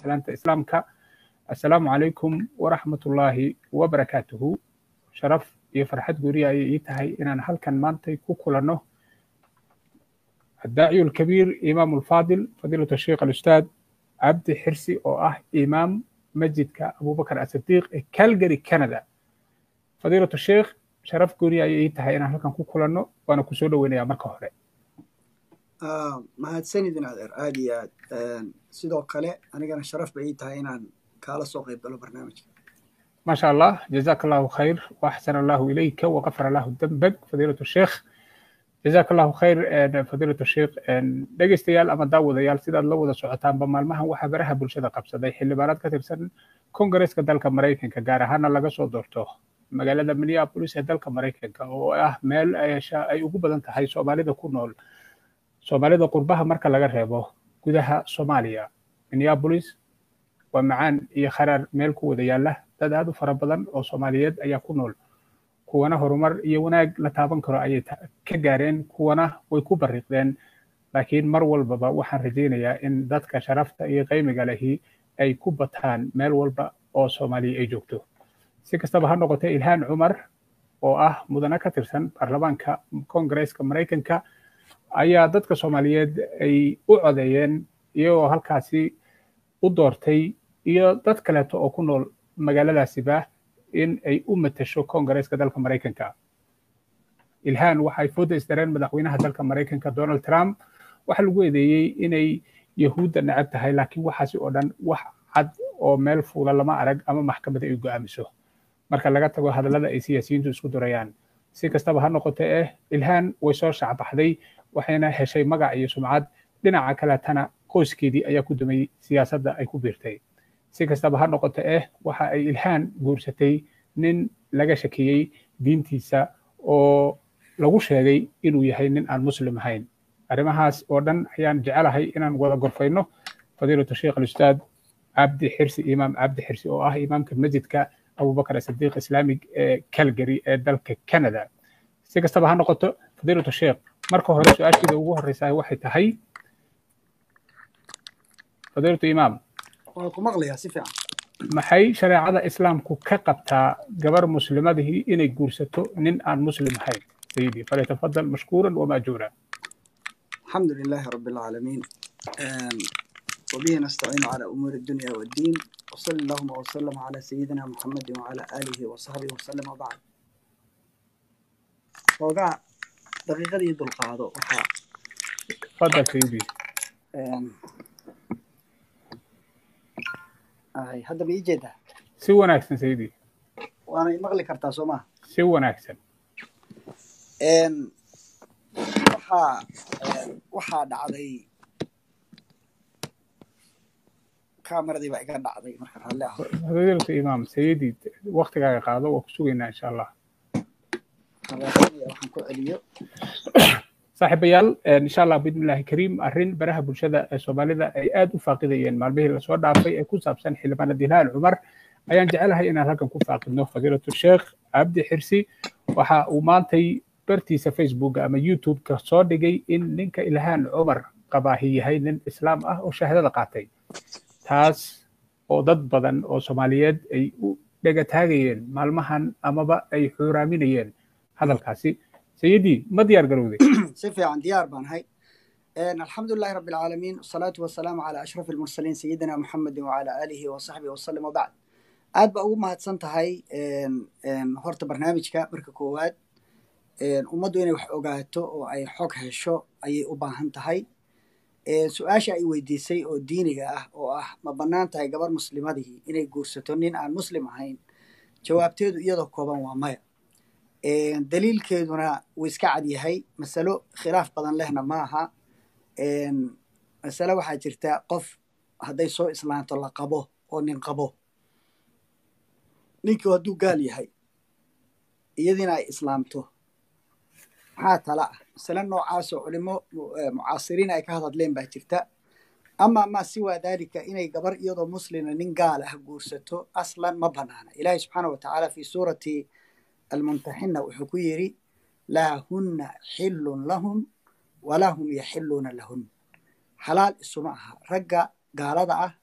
salaanta islaamka assalaamu calaykum waraxmatullaahi wabarakaatuhu sharaf iyo farxad guriya ayay ii tahay inaan halkan maantay ku kulanno الداعي الكبير إمام الفاضل فضيلة الشيخ الأستاذ عبد حرسي أو أه إمام مسجد أبو بكر الصديق كالجري كندا فضيلة الشيخ شرف قولي أي تهي أنا هلكن كو كلانو وأنا كسولو وين يا مركا هوري mahadsanidin adeer aad iyo aad sidoo kale anigana sharaf bay ii tahay inaan kaala soo qayb galo barnaamijka ما شاء الله جزاك الله خير وأحسن الله إليك وغفر الله ذنبك فضيلة الشيخ جزاك الله خير فضيلة الشيخ dhegeystayaal ama daawadayaal sidaad la wada socotaanba maalmahan waxaa baraha bulshada qabsaday xildhibaanaad ka tirsan kongareeska dalka maraykanka gaar ahaana laga soo doorto magaalada minneapolis ee dalka maraykanka oo ah meel ay ugu badan tahay soomaalida ku nool soomaalida qurbaha marka laga reebo gudaha soomaaliya minneapolis waa macaan iyo kharaar meel ku wada yaala dad aad u fara badan oo soomaaliyeed ayaa ku nool kuwana horumar iyo wanaag la taaban karo ayay ka gaareen kuwana way ku bariiqdeen laakiin mar walbaba waxaan rajaynayaa in dadka sharafta iyo qaymiga lehi ay ku bataan meel walba oo soomaaliya ay joogto si kastaba ha noqotee ilhaan cumar oo ah mudane ka tirsan baarlamaanka kongareeska maraykanka ayaa dadka soomaaliyeed ay u codeeyeen iyagoo halkaasi u doortay iyo dad kaleeto oo ku nool magaaladaasiba in ay u matasho kongareeska dalka maraykanka ilhaan waxay fooda isdareen madaxweynaha dalka maraykanka donald trump waxaa lagu eedeeyey inay yahuudda necab tahay laakiin waxaasi oo dhan wax cad oo meel fuula lama arag ama maxkamada ay go'aamiso marka laga tago hadallada ay siyaasiyiintu isku durayaan si kastaba ha noqote eh ilhaan way soo shacbaxday waxayna heshay magac iyo sumcad dhinaca kaletana qoyskeedii ayaa ku dumay siyaasadda ay ku biirtay si kastaba ha noqote eh waxa ay ilhaan guursatay nin laga shakiyey diintiisa oo lagu sheegay inuu yahay nin aan muslim ahayn arrimahaas oo dhan ayaan jecelahay inaan wada gorfayno fadiilatu sheekh alustaad cabdi xirsi imaam cabdi xirsi oo ah imaamka masjidka abubakar asadiiq islaamig ee calgary ee dalka canada si kastaba ha noqoto fadiilatu sheekh marka hore su-aashiida ugu horreysa waxay tahay fadiilatu imaam waan ku maqlayaa si fiican maxay shareecada islaamku ka qabtaa gabar muslimadihii inay guursato nin aan muslim ahayn sayidi falyatafadal mashkuuran wamaajuura الحمد لله رب العالمين وبه نستعين على أمور الدنيا والدين وصلى اللهم وسلم على سيدنا محمد وعلى آله وصحبه وسلم وبعد وقع دقيقة يد القاعدة وحا تفضل سيدي هاي هذا بيجيده si wanaagsan sayidi وانا مغلي كرتا سوما si wanaagsan waxaa waxaa dhacday kamaradii baa iga dhacday marka raalli ah fadiilatu imaam sayidi waktigaaga qaado waa ku sugaynaa insha allah Raadinaya waxaan ku celiyo saaxiibayaal insha allah biidnillahi kariim arrin baraha bulshada ee soomaalida ay aad u faaqidayeen maalmihii lasoo dhaafay ee ku saabsan xildhibaanad ilhaan cumar ayaan jecelahay inaan halkan ku faaqidno fadiilatu sheekh cabdi xirsi waxa uu maantay bartiisa facebook ama youtube-ka soo dhigay in ninka ilhaan cumar qabaahi yahay nin islaam ah oo shahaadada qaatay taas oo dad badan oo soomaaliyeed ay u dhegataagayeen maalmahan amaba ay xuuraaminayeen hadalkaasi sayidii ma diyaar garowday si fiican diyaar baan hay الحمد لله رب العالمين والصلاة والسلام على أشرف المرسلين سيدنا محمد وعلى آله وصحبه وسلم وبعد aad ba ugu mahadsan tahay horta barnaamijka marka koowaad ummaddu inay wax ogaato oo ay xog hesho ayay u baahan tahay su-aasha ay weydiisay oo diiniga ah oo ah ma bannaan tahay gabar muslimadihii inay guursato nin aan muslim ahayn jawaabteedu iyadoo kooban waa maya daliilkeeduna wuu iska cad yahay masalo khilaaf badan lehna ma aha masale waxaa jirta qof hadday soo islaanto la qabo oo nin qabo ninkii hadduu gaal yahay iyadiina ay islaamto maxaa tala ah masale noocaasoo culimo mucaasiriin ay ka hadadleen baa jirta ama ma siwaa dalika inay gabar iyadoo muslima nin gaal ah guursato aslan ma banaana ilaahi subxaana wa tacaala fi suurati almumtaxina wuxuu ku yidhi laa hunna xillun lahum walaa hum yaxiluuna lahun xalaal isuma aha ragga gaalada ah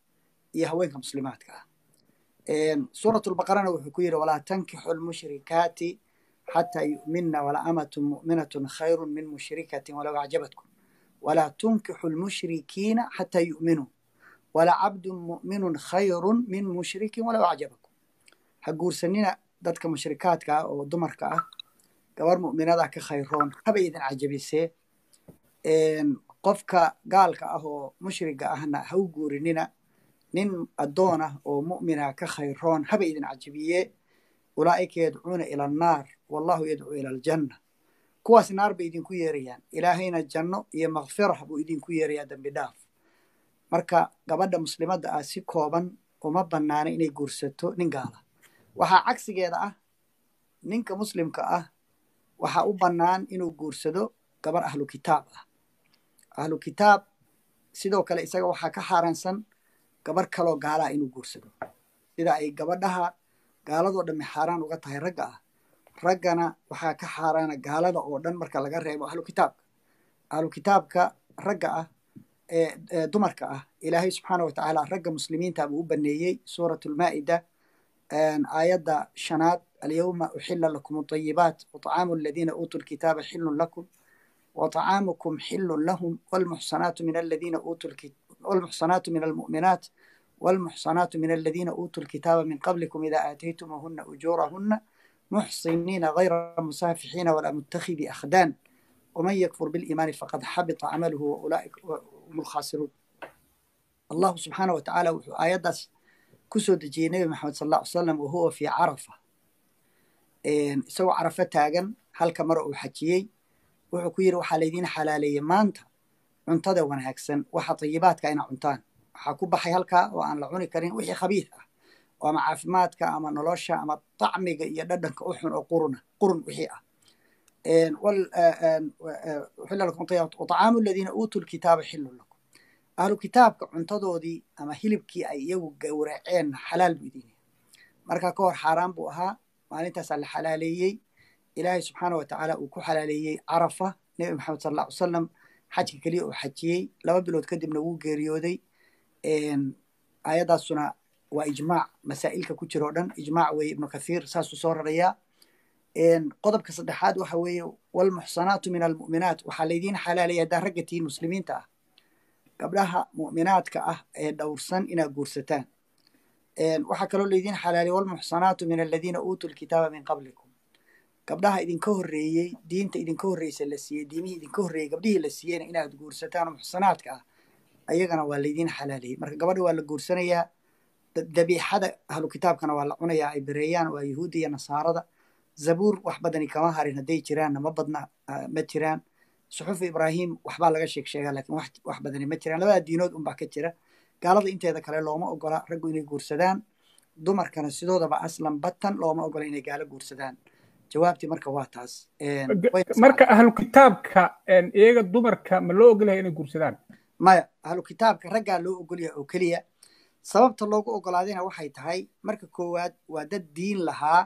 iyo haweenka muslimaadka ah suurat lbaqarana wuxuu ku yidhi walaa tankixu lmushrikaati xataa yu'minna wala amatun mu'minatun khayrun min mushrikatin walow acjabatkum walaa tunkixu lmushrikiina xataa yu'minuu wala cabdun mu'minun khayrun min mushrikin walow acjabakum ha guursanina dadka mushrikaadka ah oo dumarka ah gabar mu'minada ka khayroon haba idin cajabisee qofka gaalka ah oo mushriga ahna ha u guurinina nin addoon ah oo mu'mina ka khayroon haba idin cajabiye ulaa'ika yadcuuna ila annaar wallahu yadcuu ila aljanna kuwaas naar bay idinku yeerayaan ilaahayna janno iyo makfirah buu idinku yeerayaa dembi dhaaf marka gabadha muslimadda ah si kooban uma bannaana inay guursato nin gaala waxaa cagsigeeda ah ninka muslimka ah waxaa u bannaan inuu guursado gabar ahlu kitaab ah ahlu kitaab sidoo kale isaga waxaa ka xaaraansan gabar kaloo gaalaa inuu guursado sida ay gabadhaha gaaladoo dhammi xaaraan uga tahay ragga ah raggana waxaa ka xaaraana gaalada oo dhan marka laga reebo ahlu kitaabka ahlu kitaabka ragga ah ee dumarka ah ilaahay subxaana wa tacaala ragga muslimiinta buu u baneeyey suurat lmaa'ida aayadda shanaad alyawma uxila lakum adayibaat waطacaamu aladiina uutuu lkitaaba xilun lakum وطعامكم حل لهم والمحصنات من الذين أوتوا الكتاب والمحصنات من المؤمنات والمحصنات من الذين أوتوا الكتاب من قبلكم إذا آتيتموهن أجورهن محصنين غير مسافحين ولا متخذي أخدان ومن يكفر بالإيمان فقد حبط عمله وأولئك هم الخاسرون الله سبحانه وتعالى آيات كسو دجي نبي محمد صلى الله عليه وسلم وهو في عرفة سوى عرفة تاغن هل كمرء حجيي wuxuu ku yidhi waxaa laydiin xalaaleeyey maanta cuntada wanaagsan waxa tayibaadka ina cuntaan waxaa ku baxay halkaa oo aan la cuni karin wixii khabiid ah oo ama caafimaadka ama nolosha ama tacmiga iyo dhadhanka u xun oo quruna qurun wixii ah طعaamu aladiina uutuu lkitaaba xilun lakum ahlu kitaabka cuntadoodii ama hilibkii ay iyagu gowraceen xalaal buu idin yahay marka ka hor xaaraan buu ahaa maalintaasaa la xalaaleeyey ilaahay subxaana wa tacaala uu ku xalaaleeyey carafa nebi maxamed sal alla ly salam xajka keliya uu xajiyey laba bilood kadibna wuu geeriyooday aayaddaasuna waa ijmaac masaa'ilka ku jira o dhan ijmaac weeye ibnu kathiir saasuu soo rarayaa qodobka saddexaad waxa weeye walmuxsanaatu min almu'minaat waxaa laydiin xalaaleeya haddaa ragga tihiin muslimiinta ah gabdhaha mu'minaadka ah ee dhowrsan inaad guursataan waxaa kaloo laydiin xalaaleeya walmuxsanaatu min aladiina uutuu lkitaaba min qablikum gabdhaha idinka horreeyey diinta idinka horreysa la siiyey diimihii idinka horreeyey gabdhihii la siiyeyna inaad guursataan oo muxsanaadka ah ayagana waa laydiin xalaaliyey marka gabadha waa la guursanayaa dabiixada ahlu kitaabkana waa la cunayaa ay bereeyaan waa yahuudda iyo nasaarada zabuur wax badani kama harin hadday jiraanna ma badna ma jiraan suxufu ibraahim waxbaa laga sheeg sheegaa lakin wax badani ma jiraan labada diinood unbaa ka jira gaalada inteeda kale looma ogola raggu inay guursadaan dumarkana sidoodaba aslan batan looma ogola inay gaalo guursadaan jawaabtii marka waa taas marka ahlu kitaabka iyaga dumarka ma loo ogolyahay inay guursadaan maya ahlu kitaabka raggaa loo ogolyahay oo keliya sababta loogu ogolaadayna waxay tahay marka koowaad waa dad diin lahaa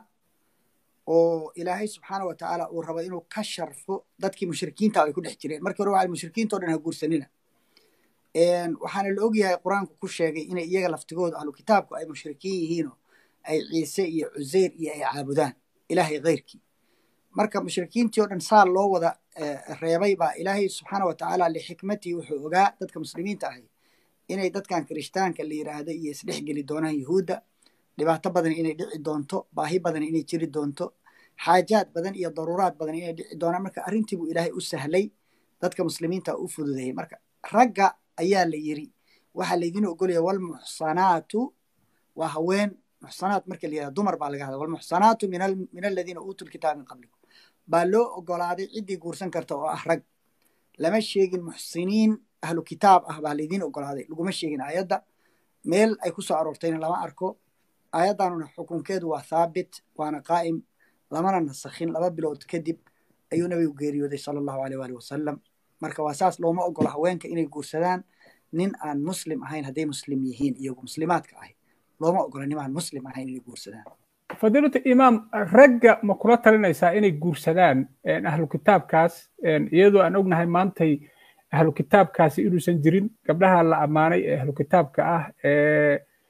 oo ilaahay subxaana wa tacaala uu rabo inuu ka sharfo dadkii mushrikiinta ay ku dhex jireen markii hore waa mushrikiinta o dhan ha guursanina waxaana la ogyahay qur-aanku ku sheegay inay iyaga laftigooda ahlu kitaabku ay mushrikiin yihiinoo ay ciise iyo cuseyr iyo ay caabudaan ilaahay keyrkii marka mushrikiintii o dhan saa loo wada reebay baa ilaahay subxaana wa tacaala lixikmatii wuxuu ogaa dadka muslimiinta ahay inay dadkan kirishtaanka la yiraahdo iyo isdhexgeli doonaan yuhuudda dhibaato badan inay dhici doonto baahi badan inay jiri doonto xaajaad badan iyo daruuraad badan inay dhici doonaan marka arrintii buu ilaahay u sahlay dadka muslimiinta u fududeeyey marka ragga ayaa la yiri waxaa laydin ogolaya walmuxsanaatu waa haween muxsanaat marka la yirahdo dumar baa laga hadla walmuxsanaatu min aladiina uutuu lkitaaba min qablikum baa loo ogolaaday ciddii guursan karta oo ah rag lama sheegin muxsiniin ahlu kitaab ah baa laydin ogolaaday laguma sheegin aayadda meel ay ku soo aroortayna lama arko aayaddanuna xukunkeedu waa thaabit waana qaa'im lamana nasakhin laba bilood kadib ayuu nabigu geeriyooday sala allahu aleyh waali wasalam marka waa saas looma ogola haweenka inay guursadaan nin aan muslim ahayn hadday muslim yihiin iyagu muslimaadka ahay looma ogola nin aan muslim ahayn inay guursadaan fadiilatu imaam ragga ma kula talinaysaa inay guursadaan ahlu kitaabkaas iyadoo aan ognahay maantay ahlu kitaabkaasi inuusan jirin gabdhaha la ammaanay ee ahlu kitaabka ah ee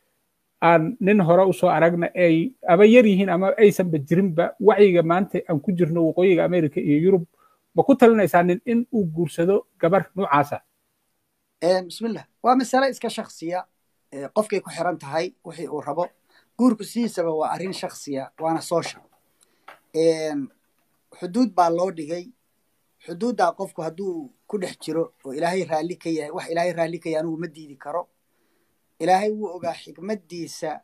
aan nin hore usoo aragna ay ama yar yihiin ama aysanba jirinba wacyiga maanta aan ku jirno waqooyiga america iyo yurub ma ku talinaysaa nin in uu guursado gabar noocaasa bismillah waa masale iska shaksiya qofkay ku xiran tahay wixii uu rabo guurku sidiisaba waa arrin shaksiya waana social xuduud baa loo dhigay xuduuddaa qofku hadduu ku dhex jiro oo ilaahay raalli ka yahay wax ilaahay raalli ka yahay anigu ma diidi karo ilaahay wuu ogaa xikmaddiisa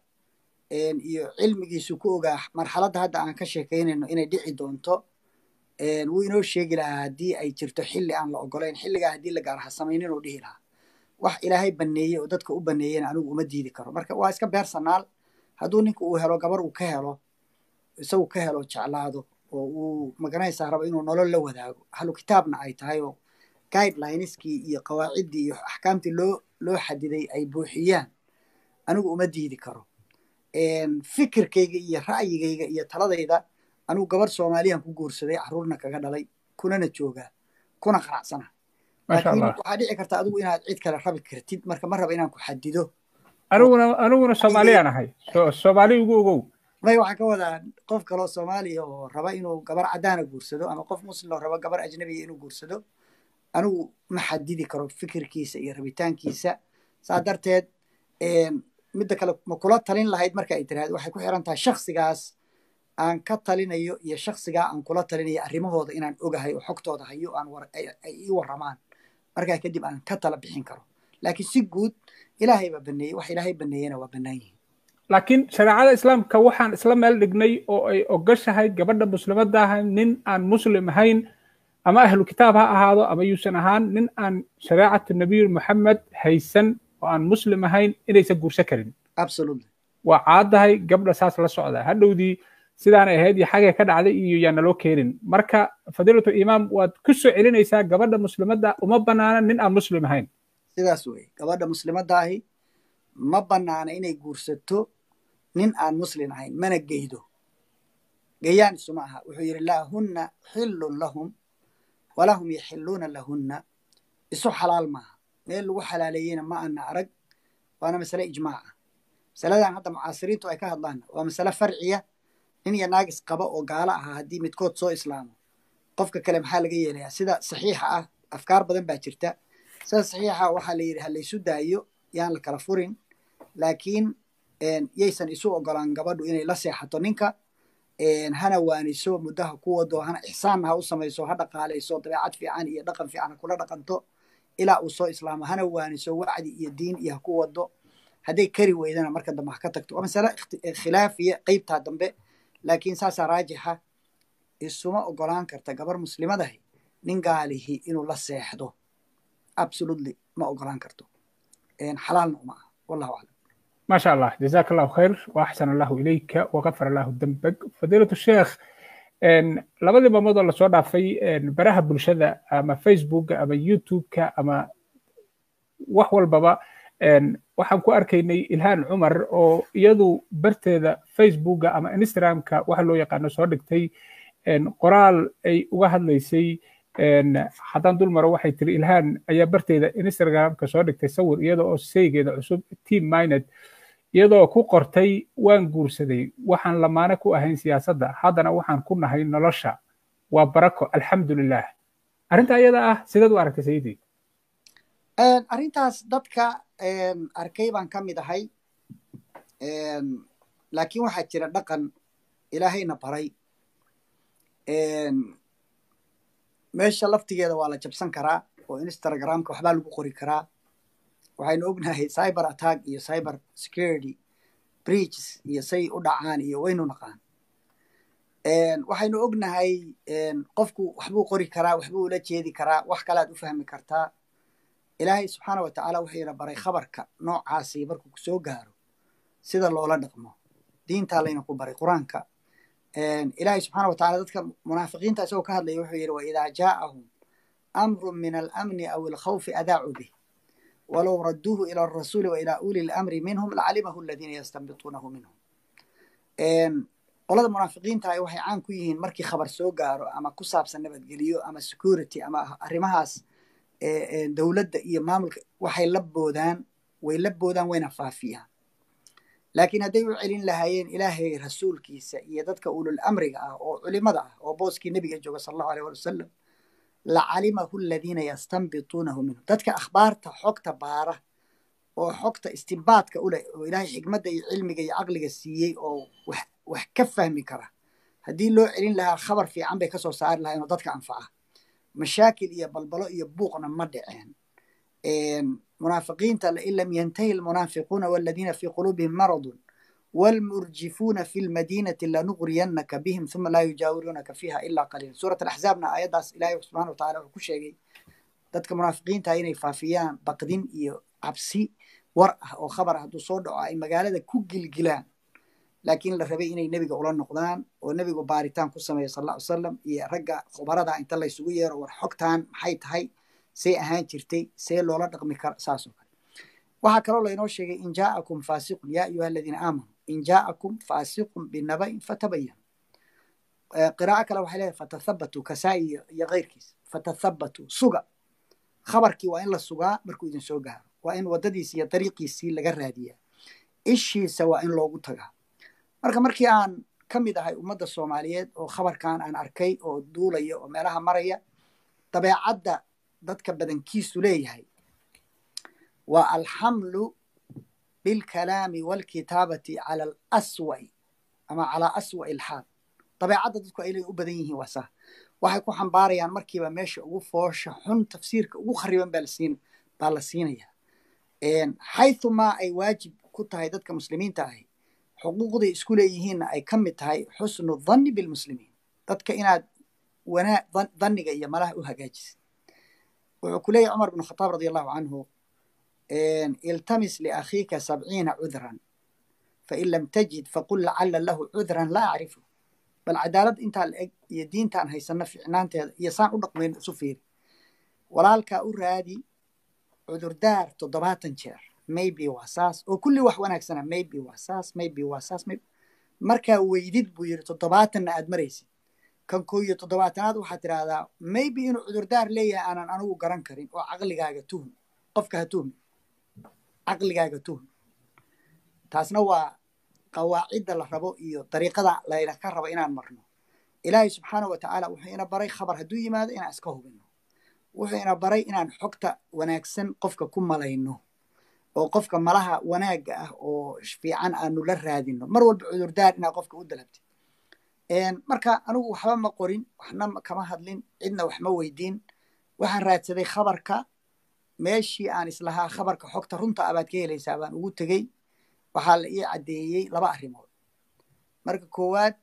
iyo cilmigiisu ku ogaa marxaladda hadda aan ka sheekaynayno inay dhici doonto wuu inoo sheegi lahaa haddii ay jirto xilli aan la ogolayn xilligaa haddii la gaar ha samaynin uu dhihi lahaa wax ilaahay baneeye oo dadka u baneeyena anigu uma diidi karo marka waa iska beersanaal hadduu ninka uu helo gabar uu ka helo isagu ka helo jeclaado oo uu magaranaysaa rabo inuu nolol la wadaago ahlu kitaabna ay tahay oo guidelineeskii iyo qawaaciddii iyo axkaamtii loo loo xadiday ay buuxiyaan anigu uma diidi karo fikirkayga iyo ra'yigayga iyo taladayda anigu gabar soomaaliyan ku guursaday carruurna kaga dhalay kunana joogaa kuna qanacsana laakiin waxaa dhici karta adigu inaad cid kale rabi kartid marka ma raba inaan ku xadido aniguna aniguna soomaaliyaan ahay soomaali ugu ogow may waxaan ka wadaa qof kaloo soomaaliya oo raba inuu gabar caddaana guursado ama qof muslim oo raba gabar ajnabiya inuu guursado anigu ma xadidi karo fikirkiisa iyo rabitaankiisa saa darteed midda kale ma kula talin lahayd marka ay tiraahdo waxay ku xiran tahay shaksigaas aan ka talinayo iyo shaksigaa aan kula talinayo arrimahooda inaan ogahay oo xogtooda hayo aan ay ii warramaan markaa kadib aan ka tala bixin karo laakiin si guud ilaahay baa baneeyey wax ilaahay baneeyena waa bannaan yihiin laakiin shareecada islaamka waxaan isla meel dhignay oo ay ogashahay gabadha muslimadda ahay nin aan muslim ahayn ama ahlu kitaab ha ahaado ama yuusan ahaan nin aan shareecatu nabiy moxamed haysan oo aan muslim ahayn inaysan guursan karin waa caadahay gabdha saas la socda hadhowdii sidaanay ahayd iyo xagee ka dhacday iyo yaa naloo keenin marka fadiilatu imaam waad ku soo celinaysaa gabadha muslimadda uma bannaana nin aan muslim ahayn sidaas weye gabadha muslimadda ahi ma bannaana inay guursato nin aan muslim ahayn mana geydo gayaan isuma aha wuxuu yidhi laa hunna xillun lahum walahum yaxiluuna lahunna isu xalaal maaha meel lagu xalaaleeyeyna ma ana arag waana masale ijmaac ah masaladan hadda mucaasiriintu ay ka hadlaan waa masale farciya nin iyo naagis qaba oo gaalo ahaa haddii midkood soo islaamo qofka kale maxaa laga yeelayaa sida saxiixa ah afkaar badan baa jirta sida saxiixa waxaa la yidhi ha laysu daayo yaan la kala furin laakiin yaysan isu ogolaan gabadhu inay la seexato ninka hana waaniso muddaha ku wado hana ixsaanna ha u samayso ha dhaqaalayso dabeecad fiican iyo dhaqan fiican ha kula dhaqanto ilaa uu soo islaamo hana waaniso wacdi iyo diin iyo ha ku wado hadday kari weydana marka dambe ha ka tagto waa masale khilaafiya qeybtaa dambe laakiin saasaa raajixa isuma ogolaan karta gabar muslimadahi nin gaalihi inuu la seexdo absolutely ma ogolaan karto xalaalna uma aha wallahu aclam ما شاء الله جزاك الله خير واحسن الله اليك وغفر الله ذنبك فضيله الشيخ labadii maamudoo lasoo dhaafay baraha bulshada ama facebooka ama youtubeka ama wax walbaba waxaan ku arkaynay ilhaan cumar oo iyadu barteeda facebooka ama instagramka waxa loo yaqaano soo dhigtay qoraal ay uga hadlaysay haddaan dul maro waxay tiri ilhaan ayaa barteeda instagramka soo dhigtay sawir iyada oo seygeeda cusub team mined iyadoo ku qortay waan guursaday waxaan lamaane ku ahayn siyaasadda haddana waxaan ku nahay nolosha waa barako alxamdulilah arrinta iyada ah sideed u aragtay sayidii arrintaas dadka arkay baan ka mid ahay laakiin waxaa jira dhaqan ilaahayna baray meesha laftigeeda waa la jabsan karaa oo instagramka waxbaa lagu qori karaa waxaynu ognahay cyber attack iyo cyber security breaches iyo say u dhacaan iyo waynu naqaan waxaynu ognahay qofku waxbuu qori karaa waxbuu ula jeedi karaa wax kalead u fahmi kartaa ilaahay subxaana wa tacaala wuxuuna baray khabarka noocaasi markuu kusoo gaaro sida loola dhaqmo diintaa layna ku baray qur-aanka ilaahay subxaana wa tacala dadka munaafiqiinta isagoo ka hadlaya wuxuu yidhi waidaa jaa'ahum amru min alamni aw alkhawfi adaacuu bih walow radduuhu ila alrasuuli wa ilaa uli lamri minhum lacalimahu aladiina yastanbituunahu minhum qolada munaafiqiinta waxay caan ku yihiin markii khabar soo gaaro ama ku saabsan nabadgeliyo ama security ama arrimahaas dowladda iyo maamulka waxay la boodaan way la boodaan wayna faafiyaan laakiin hadday u celin lahaayeen ilaahay rasuulkiisa iyo dadka ulul amriga ah oo culimada ah oo booskii nebiga jooga sal allahu aleyh wali wasalam lacalimahu aladiina yastanbituunahu minhu dadka akhbaarta xogta baara oo xogta istinbaadka u leh oo ilaahay xikmadda iyo cilmiga iyo caqliga siiyey oo wax ka fahmi kara haddii loo celin lahaa khabar fiican bay kasoo saari lahayen oo dadka anfaca mashaakil iyo balbalo iyo buuqna ma dhiceen munaafiqiinta lain lam yantahi almunaafiquuna waladiina fii quluubihim maradun waalmurjifuuna fi lmadiinati lanugriyannaka bihim uma laa yujaawiruunaka fiiha ilaa qaliila suurat alaxzaabna aayaddaas ilaahay subxana wa tacala wuxuu ku sheegay dadka munaafiqiinta inay faafiyaan baqdin iyo cabsi war ah oo khabar ah hadduu soo dhaco ay magaalada ku gilgilaan laakiin la rabay inay nebiga ula noqdaan oo nebigu baaritaan ku sameeya sal alla ly salam iyo ragga khubarada inta laysugu yeero war xogtaan maxay tahay see ahaan jirtay see loola dhaqmi kara saas oo kale waxaa kaloo laynoo sheegay in jaa'akum faasiqun yaa ayuha aladiina aamanuu in jaa'akum faasiqun binaba'in fatabayan qiraa'a kale waxay leedahay fatathabatuu kasaa'i iyo keyrkiis fatathabatuu suga khabarkii waa in la sugaa markuu idin soo gaaro waa in waddadiisi iyo dariiqiisii laga raadiyaa ishiisa waa in loogu tagaa marka markii aan ka mid ahay ummadda soomaaliyeed oo khabarkan aan arkay oo duulaya oo meelaha maraya dabeecadda dadka badankiisu leeyahay waa alxamlu bilkalaami walkitaabati cala alaswa'i ama calaa aswa'i alxaal dabeecadda dadku ay u badan yihiin waa saa waxay ku xambaarayaan markiiba meesha ugu foosha xun tafsiirka ugu khariban baa la siinaya xaythumaa ay waajib ku tahay dadka muslimiinta ahi xuquuqday isku leeyihiinna ay ka mid tahay xusnu dhanni bilmuslimiin dadka inaad wanaa dhanniga iyo malaha u hagaajisid wuxuu ku leeyahy cumar bn khataab radi allahu canhu iltamis liakhiika sabciina cudran fain lam tajid faqul lacala lahu cudran laa acrifu bal cadaalad intaa la eg iyo diintaan haysano ficnaanteeda iyo saan u dhaqmayno isu fiiri walaalkaa u raadi cudurdaar toddobaatan jeer maybe waa saas oo kulli wax wanaagsana maybe waa saas maybe waa saas markaa weydid buu yidhi toddobaatanna aad maraysid kan koo iyo toddobaatanaad waxaad tidhaahdaa maybe inuu cudurdaar leeyahay aanan anigu garan karin oo caqligaaga tuhum qofka ha tuhmi caqligaaga tuhmi taasna waa qawaacidda la rabo iyo dariiqada layna ka rabo inaan marno ilaahay subxaana wa tacaala wuxuu ina baray khabar hadduu yimaado inaan iska hubino wuxuu ina baray inaan xogta wanaagsan qofka ku malayno oo qofka malaha wanaagga ah oo fiican aanu la raadino mar walba cudurdaar inaad qofka u dalabtid marka anigu waxba ma qorin waxna kama hadlin cidna wax ma weydiin waxaan raadsaday khabarka meeshii aan islahaa khabarka xogta runta abaad ka helaysaa baan ugu tegey waxaa la ii caddeeyey laba arrimood marka koowaad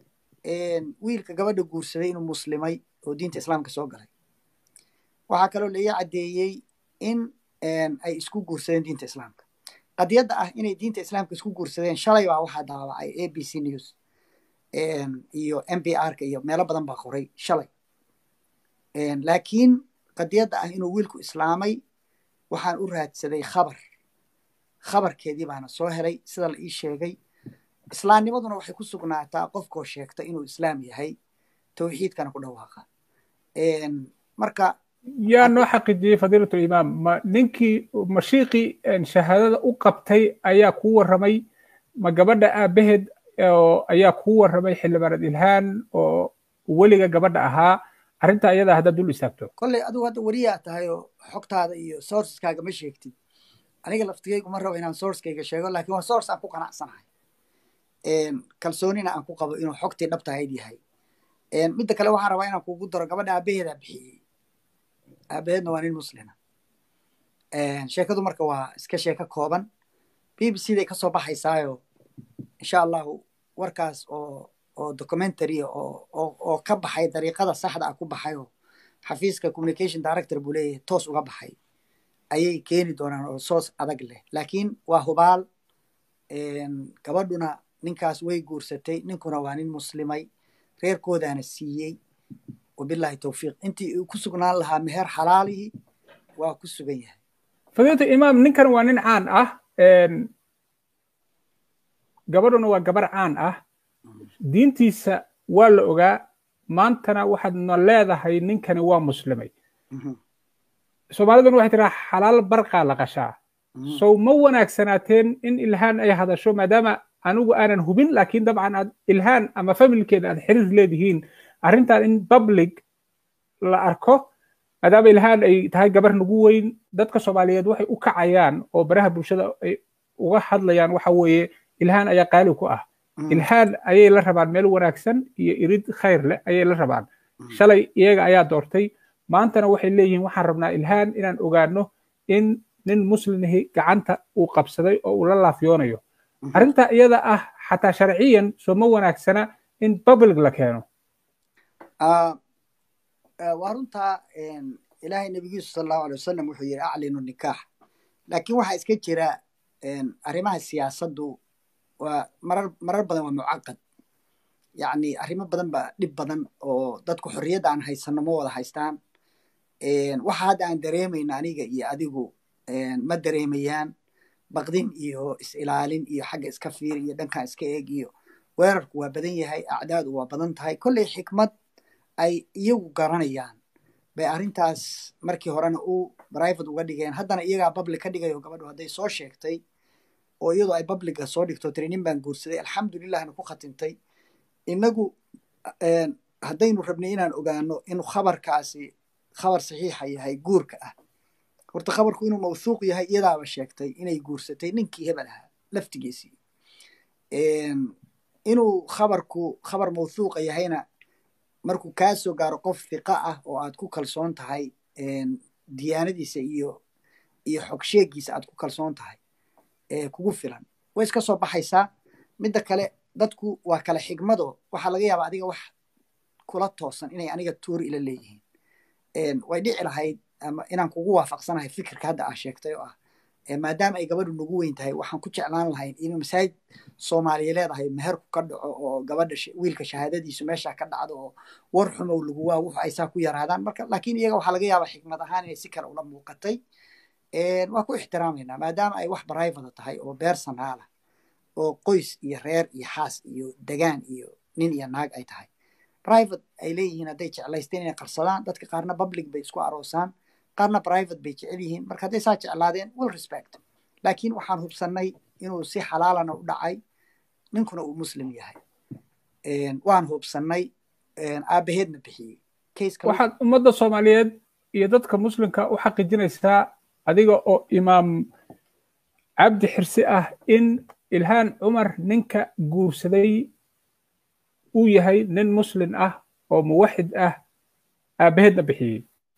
wiilka gabadha guursaday inuu muslimay oo diinta islaamka soo galay waxaa kaloo la ii caddeeyey in ay isku guursadeen diinta islaamka qadiyadda ah inay diinta islaamka isku guursadeen shalay baa waxaa daawacay a b c news iyo m b r ka iyo meelo badan baa qoray shalay laakiin qadiyadda ah inuu wiilku islaamay waxaan u raadsaday khabar khabarkeedii baana soo helay sida la ii sheegay islaamnimaduna waxay ku sugnaataa qofkoo sheegta inuu islaam yahay tawxiidkana ku dhawaaqa marka yaa noo xaqiijiyey fadiilat limaam ma ninkii mashiiqii shahaadada u qabtay ayaa kuu warramay ma gabadha aabaheed ayaa kuu warramay xildhibaanad ilhaan oo weliga gabadha ahaa arrinta ayadaa haddaad dul istaagto kolley adigu hadda weriyaa tahay oo xogtaada iyo sourceskaaga ma sheegtid aniga laftigaygu ma rabo inaan sourcekayga sheego laakiin waa source aan ku qanacsanahay kalsoonina aan ku qabo inuu xogtii dhabtahayd yahay midda kale waxaan rabaa inaan kugu daro gabadha aabaheedaa bixiyey aabaheedna waa nin muslima sheekadu marka waa iska sheeko kooban b b c day kasoo baxaysaayo insha allahu warkaas oo oo documentary oo oo ka baxay dariiqada saxda ah ku baxay oo xafiiska communication director buu leeyahay toos uga baxay ayay keeni doonaan oo soos adag leh laakiin waa hubaal gabadhuna ninkaas way guursatay ninkuna waa nin muslimay reerkoodaana siiyey wabillahi towfiiq intii uu ku sugnaan lahaa meher xalaalihi waa ku sugan yahay fadiilata imaam ninkan waa nin caan ah gabadhuna waa gabar caan ah diintiisa waa la ogaa maantana waxaadna leedahay ninkani waa muslimay soomaaliduna waxay tiraa xalaal barqaa la qashaa sow ma wanaagsanaateen in ilhaan ay hadasho maadaama anigu aanan hubin laakiin dabcan aad ilhaan ama familkeeda aad xiriir leedihiin arrintan in public la arko maadaama ilhaan ay tahay gabar nagu weyn dadka soomaaliyeed waxay u kacayaan oo baraha bulshada ay uga hadlayaan waxa weeye ilhaan ayaa qaali ku ah ilhaan ayay la rabaan meel wanaagsan iyo irid khayr leh ayay la rabaan shalay iyaga ayaa doortay maantana waxay leeyihiin waxaan rabnaa ilhaan inaan ogaano in nin muslimahi gacanta uu qabsaday oo uu la laafyoonayo arrinta iyada ah xataa sharciyan soo ma wanaagsana in public la keeno waa runtaa ilaahay nabigiisu sal allahu alay wasalam wuxuu yidhi aclinu nikaax laakiin waxaa iska jira arrimaha siyaasaddu waa marar marar badan waa mucaqad yacni arrimo badan baa dhib badan oo dadku xorriyadda aan haysano ma wada haystaan waxa hadda aan dareemayna aniga iyo adigu ma dareemayaan baqdin iyo is-ilaalin iyo xagga iska fiir iyo dhankan iska eeg iyo weerarku waa badan yahay acdaadu waa badan tahay kolley xikmad ay iyagu garanayaan bay arrintaas markii horena u private uga dhigeen haddana iyagaa public ka dhigayo gabadhu hadday soo sheegtay oo iyadoo ay publica soo dhigto tiri nin baan guursaday alxamdulillahna ku khatintay inagu haddaynu rabnay inaan ogaano inuu khabarkaasi khabar saxiixa yahay guurka ah horta khabarku inuu mawthuuq yahay iyadaaba sheegtay inay guursatay ninkii hebel ahaa laftigiisii inuu khabarku khabar mawthuuqa yahayna markuu kaa soo gaaro qof hiqa ah oo aad ku kalsoon tahay diyaanadiisa iyo iyo xogsheegiisa aad ku kalsoon tahay kugu filan way iska soo baxaysaa midda kale dadku waa kale xigmado waxaa laga yaabaa adiga wax kula toosan inay aniga tuuri ila leeyihiin way dhici lahayd ama inaan kugu waafaqsanahay fikirka hadda aa sheegtay oo ah maadaama ay gabadhu nagu weyn tahay waxaan ku jeclaan lahayn inuu masaajid soomaaliya leedahay meherku ka dhaco oo gabadha wiilka shahaadadiisu meesha ka dhacdo oo war xumow lagu waa wuxu ay saa ku yaraadaan marka laakiin iyaga waxaa laga yaabaa xikmad ahaan inay si kale ula muuqatay waa ku ixtiraamaynaa maadaama ay wax barayfada tahay oo beer sanaalah oo qoys iyo reer iyo xaas iyo degaan iyo nin iyo naag ay tahay private ay leeyihiin hadday jeclaysteen inay qarsadaan dadka qaarna public bay isku aroosaan qaarna private bay jecel yihiin marka hadday saa jeclaadeen will respect laakiin waxaan hubsannay inuu si xalaalana u dhacay ninkuna uu muslim yahay waan hubsannay aabaheedna bixiyey waxaad ummadda soomaaliyeed iyo dadka muslimka u xaqiijinaysaa adiga oo imaam cabdi xirsi ah in ilhaan cumar ninka guursaday uu yahay nin muslim ah oo muwaxid ah aabaheedna bixiyey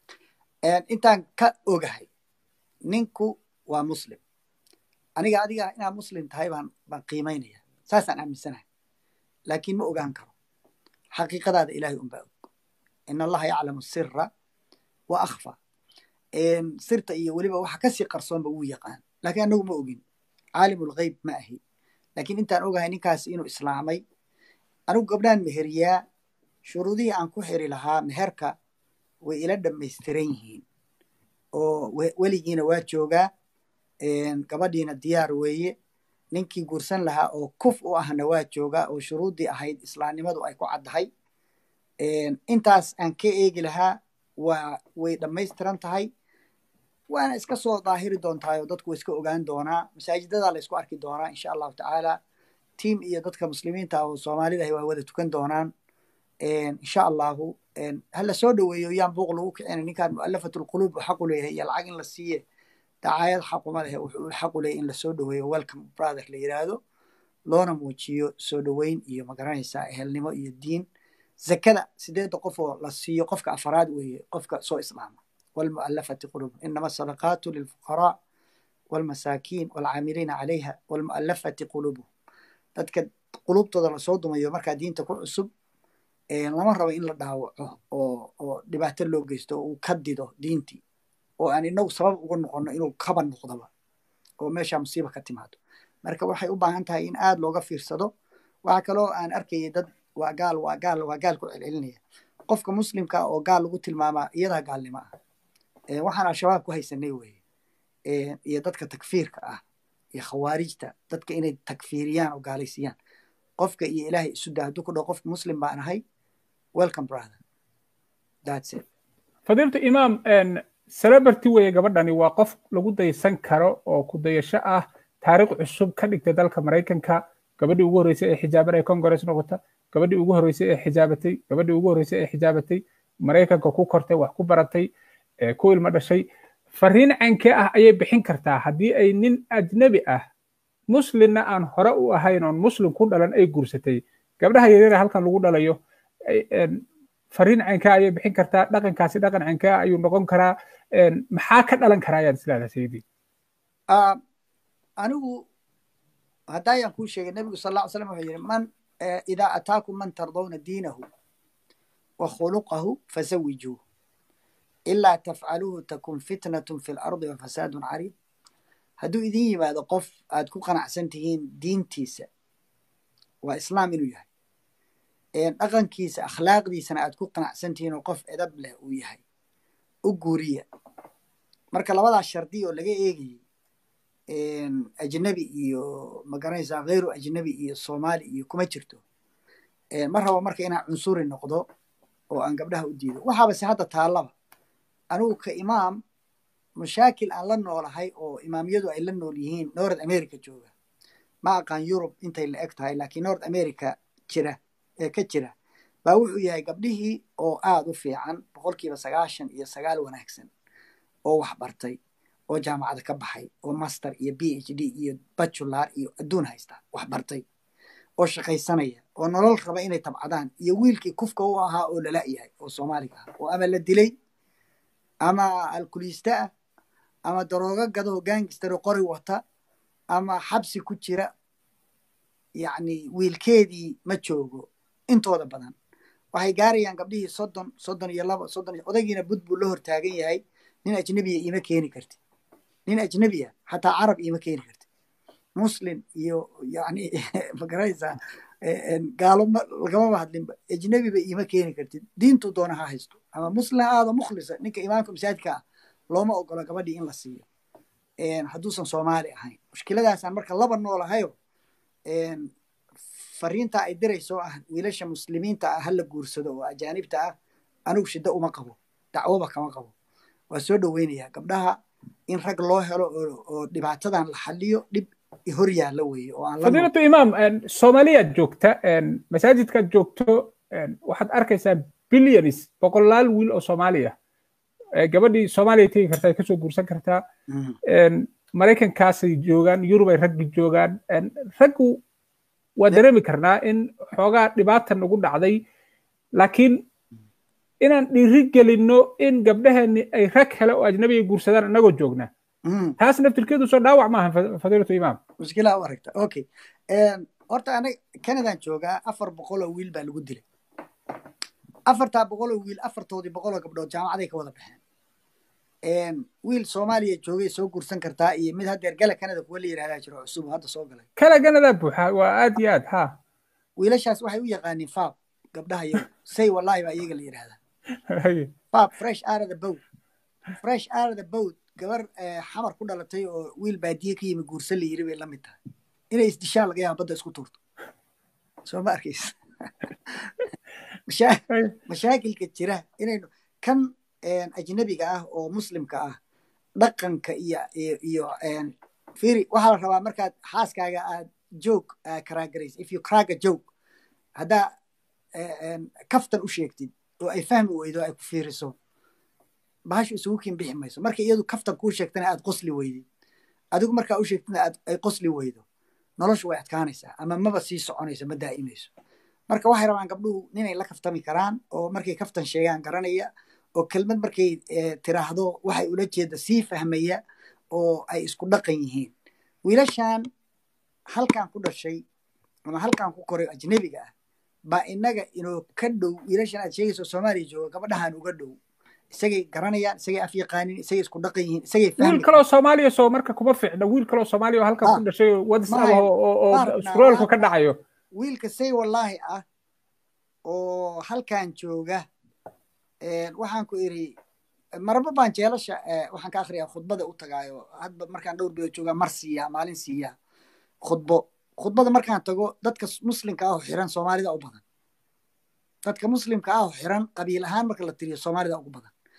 intaan ka ogahay ninku waa muslim aniga adiga inaad muslim tahay baan baan qiimaynaya saasaan aaminsanahay laakiin ma ogaan karo xaqiiqadaada ilaahay unbaa og in allaha yaclamu sira wa akhfa sirta iyo weliba waxa kasii qarsoonba wuu yaqaan laakiin anagu ma ogin caalimulgeyb ma ahi laakiin intaan ogahay ninkaasi inuu islaamay anigu gabdhaan meheriyaa shuruudihii aan ku xiri lahaa meherka way ila dhammaystiran yihiin oo weligiina waa joogaa gabadhiina diyaar weeye ninkii guursan lahaa oo kuf u ahna waa joogaa oo shuruuddii ahayd islaamnimadu ay ku caddahay intaas aan ka eegi lahaa waa way dhammaystiran tahay waana iska soo daahiri doontahay oo dadku way iska ogaan doonaa masaajidadaa la isku arki doonaa insha allahu tacaala tiam iyo dadka muslimiinta ah oo soomaalidahay waa wada tukan doonaan insha allahu hala soo dhoweeyo yaan buuq lagu kicina ninkaan mu'alafat lquluub xaqu leeyahay iyo lacag in la siiye dacaayad xaquma lehe wuxuu xaqu leeyahay in lasoo dhoweeyo welcome brother la yiraahdo loona muujiyo soo dhoweyn iyo magaranaysaa ehelnimo iyo diin zakada sideedda qof oo la siiyo qofka afaraad weeye qofka soo islaama والمؤلفة قلوبهم إنما الصدقات للفقراء والمساكين والعاملين عليها والمؤلفة قلوبهم dadka qulubtooda lasoo dumayo markaa diinta ku cusub lama rabo in la dhaawaco oo oo dhibaato loo geysto oo uu ka dido diintii oo aan inagu sabab uga noqono inuu kaba noqdoba oo meesha musiiba ka timaado marka waxay u baahan tahay in aad looga fiirsado waxaa kaloo aan arkayay dad waa gaal waa gaal waa gaal ku celcelinaya qofka muslimka oo gaal lagu tilmaamaa iyadaa gaalnimo ah waxaan al-shabaab ku haysanay weye iyo dadka takfiirka ah iyo khawaarijta dadka inay takfiiriyaan oo gaalaysiiyaan qofka iyo ilaahay isu daa hadduu ku dhaho qofka muslim baan ahay welcome brother that's it fadiiltu imaam celebrity weeye gabadhani waa qof lagu daysan karo oo ku dayasho ah taariikh cusub ka dhigtay dalka maraykanka gabadhii ugu horreysay ee xijaaban ee congress noqota gabadhii ugu horreysay ee xijaabatay gabadhii ugu horreysay ee xijaabatay maraykanka ku kortay wax ku baratay ku ilmo dhashay fariin cankee ah ayay bixin kartaa haddii ay nin ajnabi ah muslimna aan hore u ahayn oon muslim ku dhalan ay guursatay gabdhaha yaryara halkan lagu dhalayo fariin cankee ayay bixin kartaa dhaqankaasi dhaqan cankee ah ayuu noqon karaa maxaa ka dhalan karaa ayaad isleedahay sayidii anigu haddayaan kuu sheegay nebigu sal lla ly slam wuxuu yidhi man idaa ataakum man tardawna diinahu wa khuluqahu fazawijuuh ilaa tafcaluuhu takun fitnatun fi lardi wa fasaadun cariid hadduu idin yimaado qof aad ku qanacsan tihiin diintiisa waa islaam inuu yahay dhaqankiisa akhlaaqdiisana aad ku qanacsan tihiin oo qof edab leh uu yahay u guuriya marka labadaas shardi oo laga eegayay ajnabi iyo magaranaysaa kheyru ajnabi iyo soomaali iyo kuma jirto ma rabo marka inaan cunsuri noqdo oo aan gabdhaha u diido waxaabase hadda taallaba anigu ka imaam mashaakil aan la noolahay oo imaamiyadu ay la nool yihiin north america jooga ma aqaan yurub intay la eg tahay laakiin north america jira ee ka jira baa wuxuu yahay gabdhihii oo aad u fiican boqolkiiba sagaashan iyo sagaal wanaagsan oo wax bartay oo jaamacada ka baxay oo master iyo b h d iyo bachular iyo adduun haysta wax bartay oo shaqaysanaya oo nolol raba inay tabcadaan iyo wiilkii kufka u ahaa oo lala yahay oo soomaaliga ah oo ama la dilay ama alkuliiste ah ama daroogo gado gaangistaro qori wata ama xabsi ku jira yacni wiilkeedii ma joogo intooda badan waxay gaarayaan gabdhihii soddon soddon iyo laba soddon odaygiina bud buu la hortaagan yahay nin ajnebiya iima keeni karti nin ajnebiya xataa carab iima keeni karti muslim iyo yani magaraysaa gaalo lagamaba hadlinba ajnebiba iima keeni kartid diintuu doona ha haysto ama muslim ha aado mukhlisa ninka imaamka masaajidka ah looma ogolo gabadhii in la siiyo hadduusan soomaali ahayn mushkiladaasaan marka laba noolahayo fariinta ay dirayso ah wiilasha muslimiinta ah hala guursado oo ajaanibta ah anigu shiddo uma qabo dacwoba kama qabo waa soo dhoweynayaa gabdhaha in rag loo helo oo dhibaatadan la xaliyo dhib hor yaalla weeye oo aan fadiilatu imaam soomaaliyaad joogta masaajidkaad joogto waxaad arkaysaa billions boqolaal wiil oo soomaaliya gabadhii soomaaliya tegi kartaa ay kasoo guursan kartaa maraykankaasay joogaan yurub ay raggi joogaan raggu waa dareemi karnaa in xoogaa dhibaata nagu dhacday laakiin inaan dhiiri gelinno in gabdhaheenni ay rag hele oo ajnabiga guursadaan annagoo joogna taas naftirkeedu soo dhaawac maaha fadiilatu imaam mushkilaa u aragta okay horta anaga canadaan joogaa afar boqoloo wiil baa lagu dilay afartaa boqoloo wiil afartoodii boqoloo gabdhood jaamacaday ka wada baxeen wiil soomaaliya joogay soo guursan kartaa iyo mid haddeer gala canada kuwa la yidhahdaa jiro cusub hadda soo galay kala ganadaa buuxa waa aad iyo aad ha wiilashaas waxay u yaqaaniin faab gabdhaha iyagu say wallahi baa iyaga la yidhahdaa faab fresh out of the boat fresh out of the boat gabar xamar ku dhalatay oo wiil baadiye ka yimi guursan la yiri bay la mid tahay inay isdishaan laga yaaba badda isku tuurto soo ma arkaysa mashaakilka jira inaynu kan ajnabiga ah oo muslimka ah dhaqanka iyo iyo firi waxaa la rabaa markaad xaaskaaga aad joog karaagaraysa if you crack a joke haddaa kaftan u sheegtid oo ay fahmi weydo ay ku fiiriso bahashu isugu kin bixi mayso marka iyadu kaftan kuu sheegtana aad qosli weydid adigu markaa u sheegtana aad ay qosli weydo noloshu way adkaanaysaa ama maba sii soconayso ma daa'imayso marka waxay rabaan gabdhuhu ninay la kaftami karaan oo markay kaftan sheegaan garanaya oo kelmad markay tiraahdo waxay ula jeeda sii fahmaya oo ay isku dhaqan yihiin wiilashan halkan ku dhashay ama halkan ku koray ajnebiga ah baa inaga inoo ka dhow wiilashan aad sheegayso soomaaliya jooga gabadhahan uga dhow isagay garanayaan isagay af yaqaanin isagay isku dhaqan yihiin isagay wiil kaloo soomaaliya soo marka kuma fiicna wiil kaloo soomaaliya oo halkan ku dhashay oo whatsapp oo scrollku ka dhacayo wiilka say wallaahi ah oo halkan jooga waxaan ku iri marba baan jeelasha waxaan ka akhriyaa khudbada u tagaayo hadba markaan dhowr bilood joogaa mar siiyaa maalin siiyaa khudbo khudbada markaan tago dadka muslimka ah oo xiran soomaalida u badan dadka muslimka ah oo xiran qabiil ahaan marka la tiriyo soomaalida ugu badan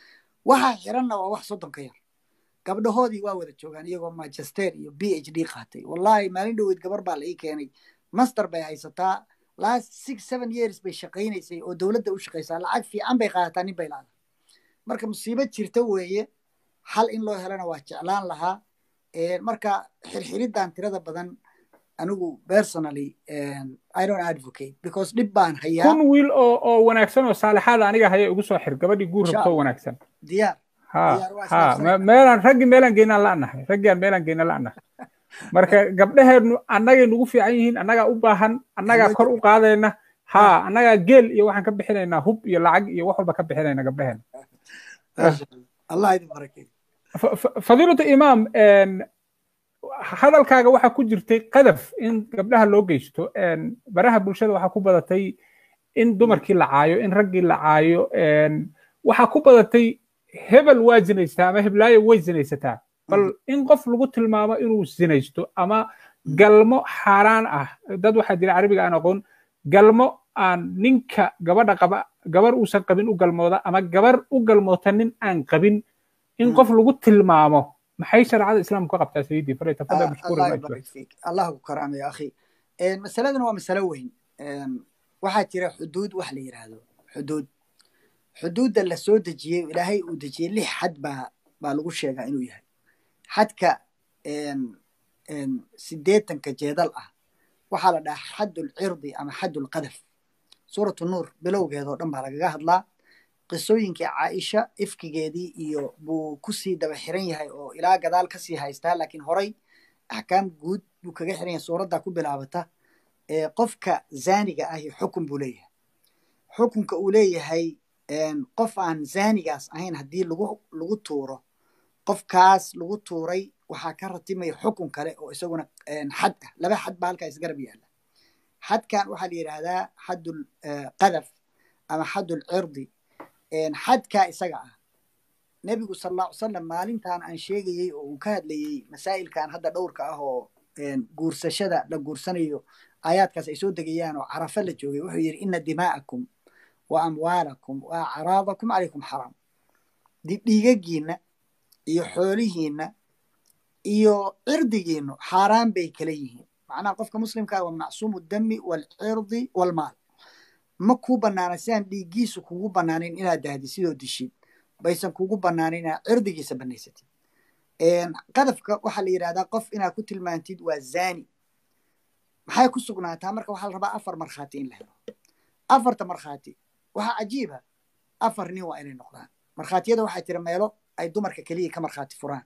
waxaa xiranna waa wax soddon ka yar gabdhahoodii waa wada joogaan iyagoo magister iyo b h d qaatay wallahi maalin dhoweyd gabar baa la ii keenay master bay haysataa last six seven years bay shaqaynaysay oo dowladda u shaqaysaa lacag fiican bay qaadataa nin bay laada marka musiibo jirta weeye xal in loo helana waa jeclaan lahaa marka xirxiriddan tirada badan anigu personally i don't advocate because dhib baan hayaa kun wiil oo oo wanaagsan oo saalixaada aniga haya ugu soo xir gabadhii guur rabto wanaagsan diyaar ha ha meelaan raggii meelaan geynaan la'nahay raggiaan meelaan geynaan la'nahay marka gabdhaheennu annagay nagu fiican yihiin annagaa u baahan annagaa kor u qaadayna ha annagaa geel iyo waxaan ka bixinaynaa hub iyo lacag iyo wax walba ka bixinayna gabdhaheen allah idin barakeeyo fadiilatu imaam hadalkaaga waxaa ku jirtay qadaf in gabdhaha loo geysto baraha bulshada waxaa ku badatay in dumarkii la caayo in raggii la caayo waxaa ku badatay hebel waa zinaysataa ama heblaayo way zinaysataa bal in qof lagu tilmaamo inuu zinaysto ama galmo xaaraan ah dad waxaa jira carabiga aan aqoon galmo aan ninka gabadha qaba gabar uusan qabin u galmooda ama gabar u galmoota nin aan qabin in qof lagu tilmaamo maxay shareecada islaamku ka qabtaa sayidii fare tafadal allah ku karaamayo akhi masaladana waa masalo weyn waxaa jira xuduud wax la yidhaahdo xuduud xuduudda la soo dejiyey ilaahay uu dejiyey lix xad baa baa lagu sheegaa inuu yahay xadka sideetanka jeedal ah waxaa la dhahaa xaddul cirdi ama xaddul qadaf suuratu nuur bilowgeeda oo dhan baa lagaga hadlaa qisooyinkii caaisha ifkigeedii iyo buu kusii daba xiran yahay oo ilaa gadaal kasii haystaa laakiin horay axkaam guud buu kaga xiran yahay suuraddaa ku bilaabata qofka zaaniga ahi xukun buu leeyahay xukunka uu leeyahay qof aan zaanigaas ahayn haddii lagu lagu tuuro qofkaas lagu tuuray waxaa ka ratimaya xukun kale oo isaguna xad ah laba xad baa halkaa isgarab yaalla xadkan waxaa la yidhaahdaa xaddul qadaf ama xaddul cirdi xadkaa isaga ah nebigu sal alla ly salam maalintan aan sheegayey oo uu ka hadlayey masaa'ilkan hadda dhowrka ah oo guursashada la guursanayo aayaadkaas ay soo degayaan oo carafa la joogay wuxuu yidhi ina dimaa'akum wa amwaalakum wa acraadakum calaykum xaraam dhiigagiinna iyo xoolihiinna iyo cirdigiinnu xaaraan bay kala yihiin macnaha qofka muslimkaa waa macsuumu dami waalcirdi waalmaal ma kuu bannaana sidaan dhiiggiisu kugu bannaanayn inaad dahdi sidoo dishid baysan kugu bannaanin inaad cirdigiisa bannaysatid qadafka waxaa la yidhahdaa qof inaad ku tilmaantid waa zani maxay ku sugnaataa marka waxaa la rabaa afar markhaati in la helo afarta markhaati waxaa cajiiba afar nin waa inay noqdaan markhaatiyada waxaa jira meelo ay dumarka keliya ka markhaati furaan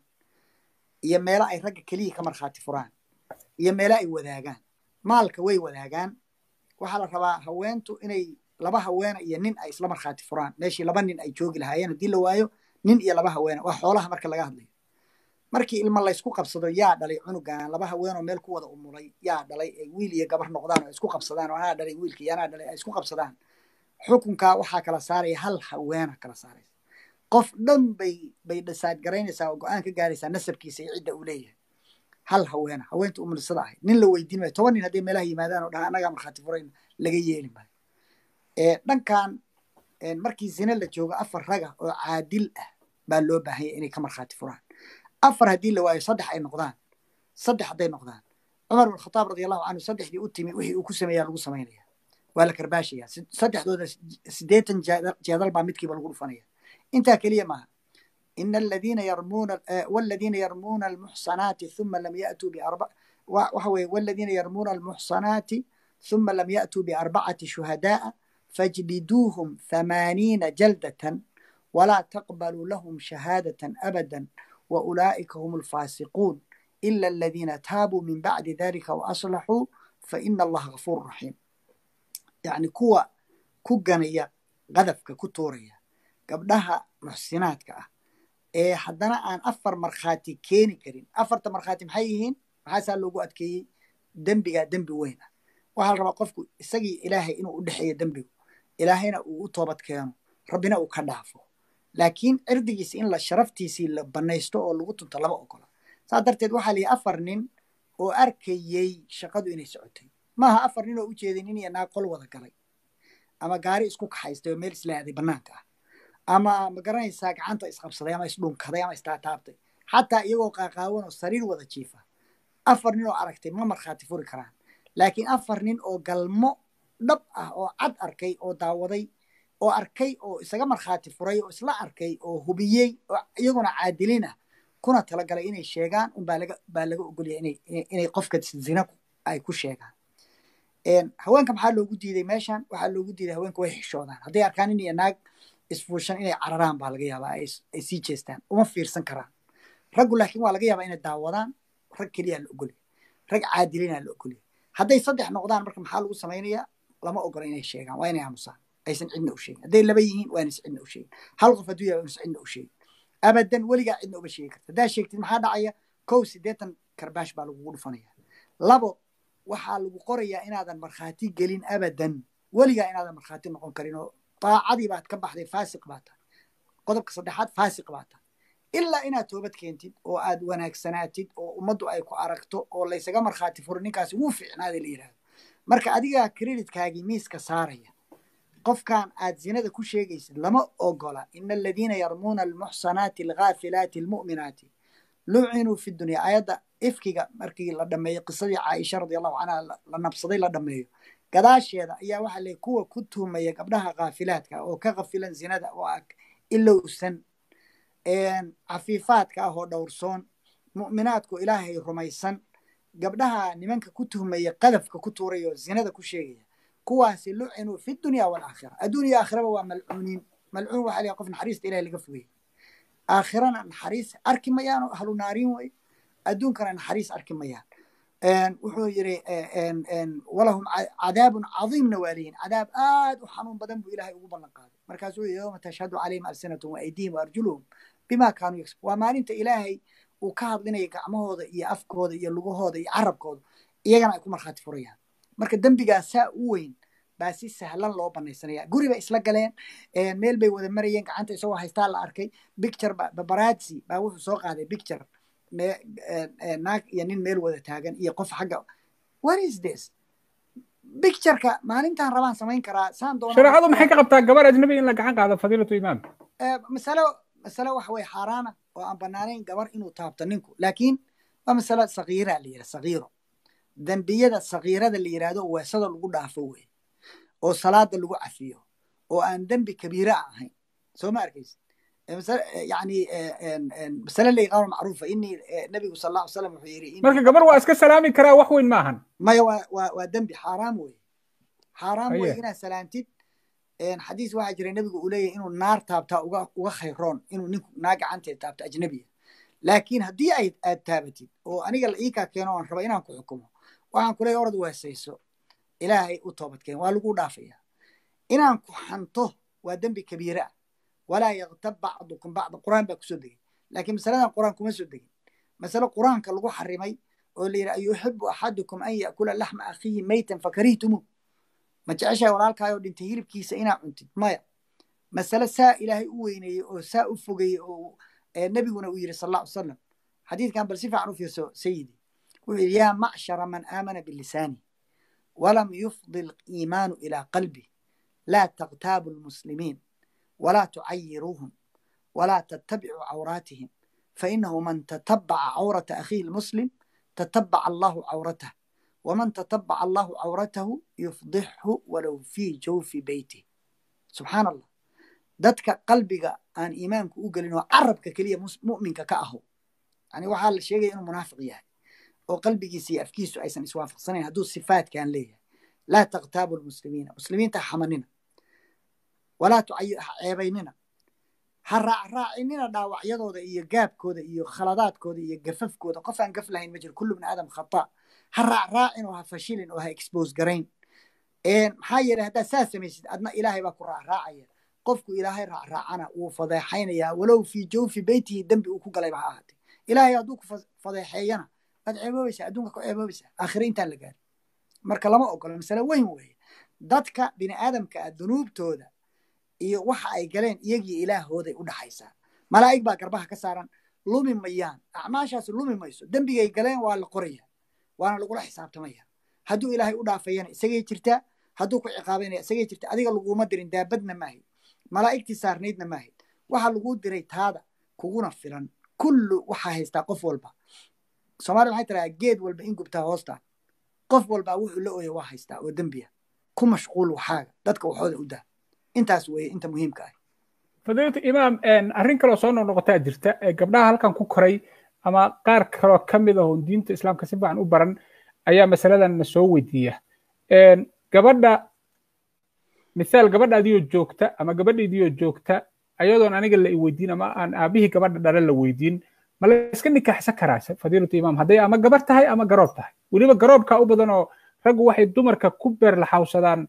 iyo meelo ay ragga keliya ka markhaati furaan iyo meelo ay wadaagaan maalka way wadaagaan waxaa la rabaa haweentu inay laba haweena iyo nin ay isla markhaati furaan meeshii laba nin ay joogi lahaayeen haddii la waayo nin iyo laba haweena waa xoolaha marka laga hadlayo markii ilmo laysku qabsado yaa dhalay cunugan laba haweenoo meel ku wada umulay yaa dhalay ay wiil iyo gabar noqdaan oo ay isku qabsadaan oo anaa dhalay wiilka iyo anaa dhalay ay isku qabsadaan xukunkaa waxaa kala saaraya hal haweena kala saaraysa qof dhan bay bay dhisaad garaynaysaa oo go-aan ka gaaraysaa nasabkiisa iyo cidda uu leeyahay hal haweena haweenta umulisada ahayd nin la weydiin maayo toban nin hadday meelaha yimaadaan oo dhaha annagaa markhaati furayn laga yeeli maayo dhankan markii zine la joogo afar raga oo caadil ah baa loo baahanya inay ka markhaati furaan afar haddii la waayo saddex ay noqdaan saddex hadday noqdaan cumar bin khataab radi allahu canhu saddexdii u timi wixii uu ku sameeyaa lagu samaynaya waa la karbaashaya saddexdooda sideetan jeedal baa midkiiba lagu dhufanaya intaa keliya maaha إن الذين يرمون والذين يرمون المحصنات ثم لم يأتوا بأربع وحوي والذين يرمون المحصنات ثم لم يأتوا بأربعة شهداء فاجلدوهم ثمانين جلدة ولا تقبلوا لهم شهادة أبدا وأولئك هم الفاسقون إلا الذين تابوا من بعد ذلك وأصلحوا فإن الله غفور رحيم يعني كوا كوغانيا غذفك كتوريا قبلها محسناتك ee haddana aan afar markhaati keeni karin afarta markhaati maxay yihiin maxaasaa loogu adkeeyey dembigaa dembi weyna waxaa la rabaa qofku isagii ilaahay inuu u dhexeeyo dembigu ilaahayna uu u toobad keeno rabbina uu ka dhaafo laakiin cirdigiisi in la sharaftiisii la banaysto oo lagu tunto lama ogola saas darteed waxaa layihi afar nin oo arkayey shaqadu inay socotay maaha afar nin oo u jeeday nin iyo naag qol wada galay ama gaari isku kaxaystay oo meel isla aaday bannaanka ah ama ma garanaysaa gacanta isqabsaday ama isdhunkaday ama istaataabtay xataa iyagoo qaaqaawan oo sariir wada jiifa afar nin oo aragtay ma markhaati furi karaan laakiin afar nin oo galmo dhab ah oo cad arkay oo daawaday oo arkay oo isaga markhaati furay oo isla arkay oo hubiyey oo iyaguna caadilin ah kuna talagalay inay sheegaan unbaa laga baa laga ogolya inay inay qofka zina ay ku sheegaan haweenka maxaa loogu diiday meeshan waxaa loogu diiday haweenka way xishoodaan hadday arkaan nin iyo naag isfuushan inay cararaan baa laga yaabaa ay sii jeestaan uma fiirsan karaan raggu laakiin waa laga yaabaa inay daawadaan rag keliyaa la ogolya rag caadilinaa la ogolya hadday saddex noqdaan marka maxaa lagu samaynayaa lama ogola inay sheegaan waa inay aamusaan aysan cidna u sheegin hadday laba yihiin waa inaysan cidna u sheegin hal qof hadduu yahay waa inaysan cidna u sheegin abadan weligaa cidna uma sheegi karta haddaa sheegtid maxaa dhacaya kow siddeetan karbaash baa lagugu dhufanaya labo waxaa lagu qorayaa inaadan markhaati gelin abadan weligaa inaadan markhaati noqon karin oo daacadii baad ka baxday faasiq baa tahay qodobka saddexaad faasiq baa tahay ilaa inaad toobad keentid oo aad wanaagsanaatid oo ummaddu ay ku aragto oo laysaga markhaati furo ninkaasi wuu fiicnaaday la yidhahdo marka adigaa creditkaagii miiska saaraya qofkan aad zinada ku sheegaysid lama ogola ina aladiina yarmuuna almuxsanaati alghaafilaati almu'minaati lucinuu fi dunya aayadda ifkiga markii la dhameeyo qisadii caaisha radi allahu canha la nabsaday la dhameeyo gadaasheeda ayaa waxaa leey kuwa ku tuhmaya gabdhaha khaafilaadka oo ka kafilan zinada oo ag ilowsan cafiifaadka ah oo dhowrsoon mu'minaadku ilaahay rumaysan gabdhaha nimanka ku tuhmaya qadafka ku tuuray oo zinada ku sheegaya kuwaasi lucinuu fi dunya walaakhira adduuniya aakhiraba waa malcuuniin malcuun waxaa leeyahay qof naxariista ilahay laga fogey aakhirana naxariis arki mayaan oo ahlu naariin wey adduunkana naxariis arki mayaan wuxuu yidhi walahum cadaabun cadiimna waa leeyihin cadaab aad u xanuun badan buu ilahay ugu ballan qaaday markaasuu yidhi yowma tashhadu calayhim alsinatum waaydiihim waarjuluhum bima kaanuu yaksib waa maalinta ilaahay uu ka hadlinaya gacmahooda iyo afkooda iyo lugahooda iyo carabkooda iyagana ay ku markhaati furayaan marka dembigaa saa u weyn baa si sahlan loo banaysanaya guri bay isla galeen meel bay wada marayeen gacanta isagoo haystaa la arkay bicture babarazzi baa wuxuu soo qaaday bicture naag iyo nin meel wada taagan iyo qof xagga what is this bictureka maalintaan rabaan samayn karaa saan doona shareecadu maxay ka qabtaa gabar ajnabi in la gacan qaado fadiilatu imaam masalo masalo waxa weye xaaraana oo aan banaanayn gabar inuu taabto ninku laakiin waa masalo sakiira la yidhaha sakiiro dembiyada sakiirada la yidhahdo weesada lagu dhaafo wey oo salaada lagu cafiyo oo aan dembi kabiira ahayn soo ma arkaysa yani masale la yaqaano macruufa inii nabigu sal alla ly slam wuxuu yidhi marka gabar waa iska salaami karaa wax weyn maahan maya waa waa waa dembi xaaraam wey xaaraam wey inaad salaamtid xadiis waxaa jira nebigu uu leeyahy inuu naar taabtaa uga uga khayroon inuu ninku naa gacanteed taabto ajnabiya laakiin haddii ay aad taabatid oo aniga la iikaa keeno aan raba inaan ku xukumo waxaan ku leeyahy orad weesayso ilaahay u toobadkeen waa lagu dhaafaya inaan ku xanto waa dembi kabiira ah walaa yaktab bacdukum bacda qur'aan baa kusoo degay laakiin masaladan qur'aan kuma soo degin masale qur'aanka lagu xarimay oo la yidhi ayuxibu axadukum an ya'kula laxma akhiihi maytan fakarihtumu ma jeceshahay walaalkaayoo dhintay hilibkiisa inaa cuntid maya masale saa ilaahay u weyneeyey oo saa u fogeeyey oo nebiguna uu yidhi sal alla ly salam xadiidkan bal si fiican u fiirso sayidi wuxuu yidhi yaa macshara man aamana bilisaani walam yufdi liimaanu ilaa qalbi laa taqtaabu lmuslimiin ولا تعيروهم ولا تتبعوا عوراتهم فإنه من تتبع عورة أخيه المسلم تتبع الله عورته ومن تتبع الله عورته يفضحه ولو في جوف بيته سبحان الله dadka qalbiga aan iimaanku u gelin oo carabka keliya mu'minka ka aho yani waxaa la sheegaya inuu munaafiq yahay oo qalbigiisa iyo afkiisu aysan iswaafaqsanayn hadduu sifaatkan leeyahay laa taqtaabu lmuslimiina muslimiinta xamanina walaa ceebaynina ha raacraacinina dhaawacyadooda iyo gaabkooda iyo khaladaadkooda iyo gafafkooda qof aan gaf lahayn ma jiro kullu bni aadam khata ha raacraacin oo ha fashilin oo ha expose garayn maxaa yeelay haddaad saa samaysid adna ilaahay baa ku raacraacaya qofku ilaahay raacraacana wuu fadeexaynayaa walow fii jawfi beytihi dembi uu ku galayba ha ahaatee ilaahay hadduu ku fadeexeeyana waad ceeboobaysaa adduunka ku ceeboobaysaa aakhire intaan la gaarin marka lama ogola masale weyn weeye dadka bini aadamka ah dunuubtooda iyo waxa ay galeen iyagii ilaahooday u dhaxaysaa malaa'ig baa garbaha ka saaran lumi mayaan acmaashaas lumi mayso dembigay galeen waa la qoraya waana lagula xisaabtamaya hadduu ilaahay u dhaafayana isagay jirtaa hadduu ku ciqaabaynaya isagay jirta adiga laguma dirin daabadna maahid malaa'igtii saarnaydna maahid waxaa laguu diray taada kuguna filan kullu waxaa haystaa qof walba soomaliya waxay tiradaa geed walba in gubtaa hoostaa qof walbaa wuxuu la ooya waa haystaa oo dembiya ku mashquul waxaaga dadka waxooda u dah intaas weeye inta muhiimka ah fadiilatu imaam arrin kaloo soo noqnoqotaa jirta gabdhaha halkan ku koray ama qaar kaloo ka mid ah oon diinta islaamka si fiican u baran ayaa masaladan na soo weydiiya gabadha misaal gabadha adiyoo joogta ama gabadhaydiyoo joogta ayadoon aniga la i weydiin ama aan aabihii gabadha dhale la weydiin ma la iska nikaaxsan karaa fadiilatu imaam hadday ama gabar tahay ama garoob tahay weliba garoobkaa u badan oo raggu waxay dumarka ku beerlaxawsadaan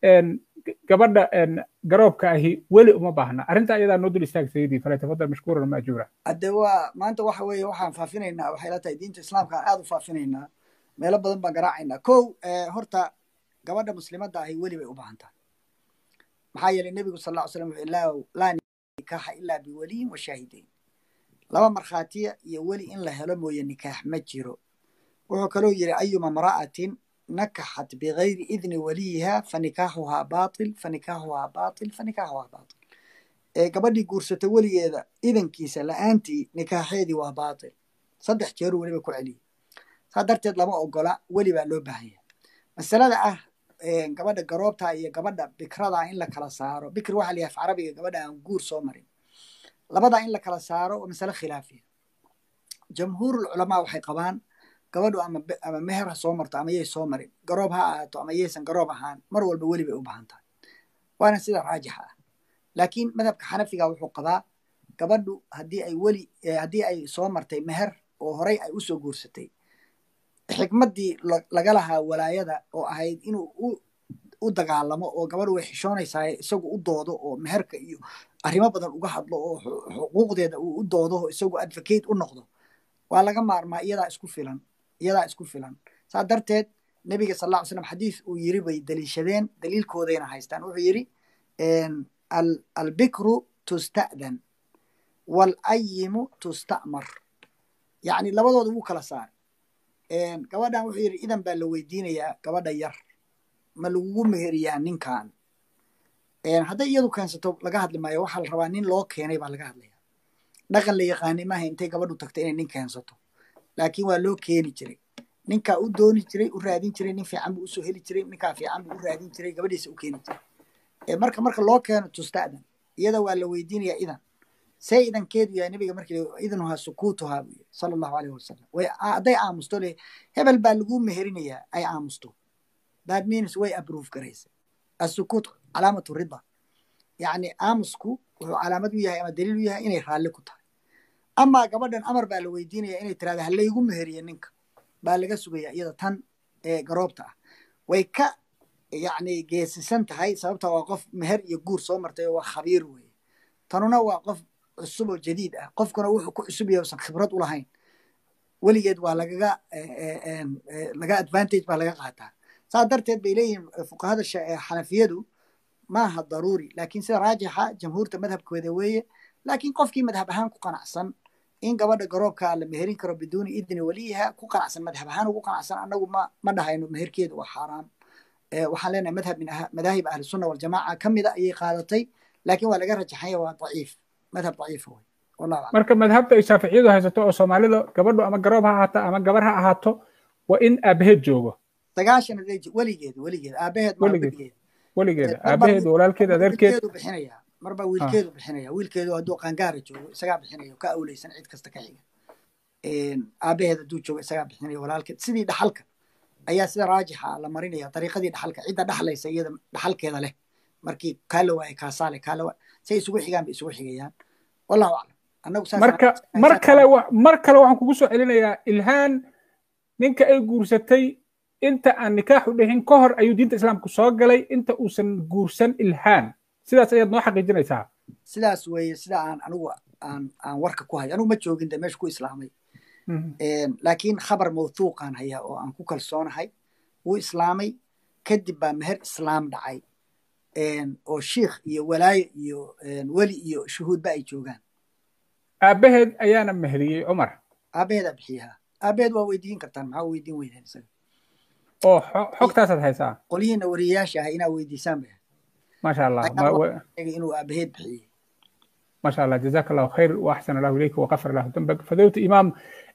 gabadha garoobka ahi weli uma baahna arrinta ayadaa noo dul istaag sayidii falyatafadal mashkuuran maajuura hadde waa maanta waxa weeye waxaan faafinaynaa waxay la tahay diinta islaamka aan aad u faafinaynaa meelo badan baan garaacaynaa kow horta gabadha muslimadda ahi weli bay u baahan tahay maxaa yeelay nebigu sal lla ly slam wuxuu laa nikaaxa ilaa biwaliyin wa shaahidayn laba markhaatiya iyo weli in la helo mooye nikaax ma jiro wuxuu kaloo yidhi ayuma mra'atin nakaxat bigayri idni waliyiha fanikaaxuhaa baatil fanikaaxuhaa baatil fanikaaxuhaa baatil ee gabadhii guursata weligeeda idankiisa la'aantii nikaaxeedii waa baatil saddex jeeru weliba ku celiyey saa darteed lama ogola weli baa loo baahan yahay masalada ah gabadha garoobta iyo gabadha bikrada in la kala saaro bikr waxa la yahay af carabiga gabadha aan guur soo marin labadaa in la kala saaro waa masale khilaafiya jamhuurul culamaa waxay qabaan gabadhu ama ama meher ha soo marto ama yay soo marin garoob ha ahaato ama yaysan garoob ahaan mar walba weli bay u baahan tahay waana sida raajixa ah laakiin madhabka xanafiga wuxuu qabaa gabadhu haddii ay weli haddii ay soo martay meher oo horay ay usoo guursatay xikmaddii laga lahaa walaayada oo ahayd inuu u u dagaalamo oo gabadhu way xishoonaysaa isagu u doodo oo meherka iyo arrimo badan uga hadlo oo xuquuqdeeda uu u doodo oo isagu advocate u noqdo waa laga maarmaa iyadaa isku filan iyadaa isku filan saa darteed nebiga sal lla ly slam xadiis uu yiri bay daliishadeen daliilkoodayna haystaan wuxuu yidhi albikru tusta'dan walayimu tusta'mar yacni labadooda wuu kala saaray gabadhan wuxuu yidhi idan baa la weydiinayaa gabadha yar ma lagugu meheriyaa ninkan hadday iyadu keensato laga hadli maayo waxaa la rabaa nin loo keenay baa laga hadlaya dhaqan la yaqaanay maaha intay gabadhu tagto inay nin keensato laakiin waa loo keeni jiray ninkaa u dooni jiray u raadin jiray nin fiican buu usoo heli jiray ninkaa fiican buu u raadin jiray gabadhiisa u keeni jiray marka marka loo keeno tusta'dan iyada waa la weydiinayaa idan see idankeedu yahay nabiga markii idnuhaa sukuutuhaa buu yiri sala allahu alayhi wasalam way hadday aamusto le hebel baa lagu meherinayaa ay aamusto that means way approve garaysa asukuut calaamatu rida yacni aamusku wuxuu calaamad u yahay ama daliil u yahay inay raalli ku tahay amaa gabadhan amar baa la weydiinaya inay tirahda halaygu meheriye ninka baa laga sugaya iyada tan ee garoobta ah way ka yacni geesisan tahay sababta waa qof meher iyo guur soo martay oo waa khabiir weeye tanuna waa qof cusub oo jadiid ah qofkuna wuxuu ku cusub yahay usan khibrad u lahayn weligeed waa lagaga laga advantage baa laga qaataa saa darteed bay leeyihiin fuqahada xanafiyadu maaha daruuri laakiin sida raajixa jamhuurta madhabkooda weeye laakiin qofkii madhab ahaan ku qanacsan in gabadha garoobka la meherin karo biduuni idni waliyiha ku qanacsan madhab ahaan ugu qanacsan annagu ma ma dhahayno meherkeedu waa xaaraam waxaan leenahay madhab min madaahib ahli sunna waljamaaca ka mida ayay qaadatay laakiin waa laga rajaxanya waa daciif madhab daciifa wey wallahu aclam marka madhabta ay shaaficiyadu haysato oo soomaalida gabadhu ama garoob ha ahaato ama gabar ha ahaato waa in aabaheed joogo sagaashan weligeed weligeed aabaheed ma weligeed weligeeda aabaheed walaalkeed adeerkeed bixinaya marba wiilkeedu bixinaya wiilkeedu hadduu qaangaara joogo isagaa bixinaya ka awleysan cid kasta ka xiga aabaheed hadduu joogo isagaa bixinaya walaalkeed sidii dhaxalka ayaa sida raajixa la marinaya dariiqadii dhaxalka cidda dhaxlaysa iyada dhaxalkeeda leh markii kaa la waaye kaasaa leh kaa la waaye say isugu xigaan bay isugu xigayaan wallahu aclam annagu marka mar kale mar kale waxaan kugu soo celinayaa ilhaan ninka ay guursatay inta aan nikaaxu dhixin ka hor ayuu diinta islaamku soo galay inta uusan guursan ilhaan sidaas ayaad noo xaqiijinaysaa sidaas weeye sida aan anigu aan aan warka ku hayo anigu ma joogin de meesha ku islaamay laakiin khabar mawthuuqaan hayaa oo aan ku kalsoonahay wuu islaamay kadib baa meher islaam dhacay oo shiikh iyo walaayo iyo weli iyo shuhuudba ay joogaan aabaheed ayaana meheriyey cumar aabaheedaa bixiyaha aabaheed waa weydiin kartaan maxaa weydiin weydeen isaga oo xogtaasaad haysaa qolyihiina wariyayaasha ah inaa weydiisaan bay maasha allah inuu aabaheed bixiyey ما شاء الله جزاك الله خير واحسن الله اليك وغفر الله ذنبك فضيلة امام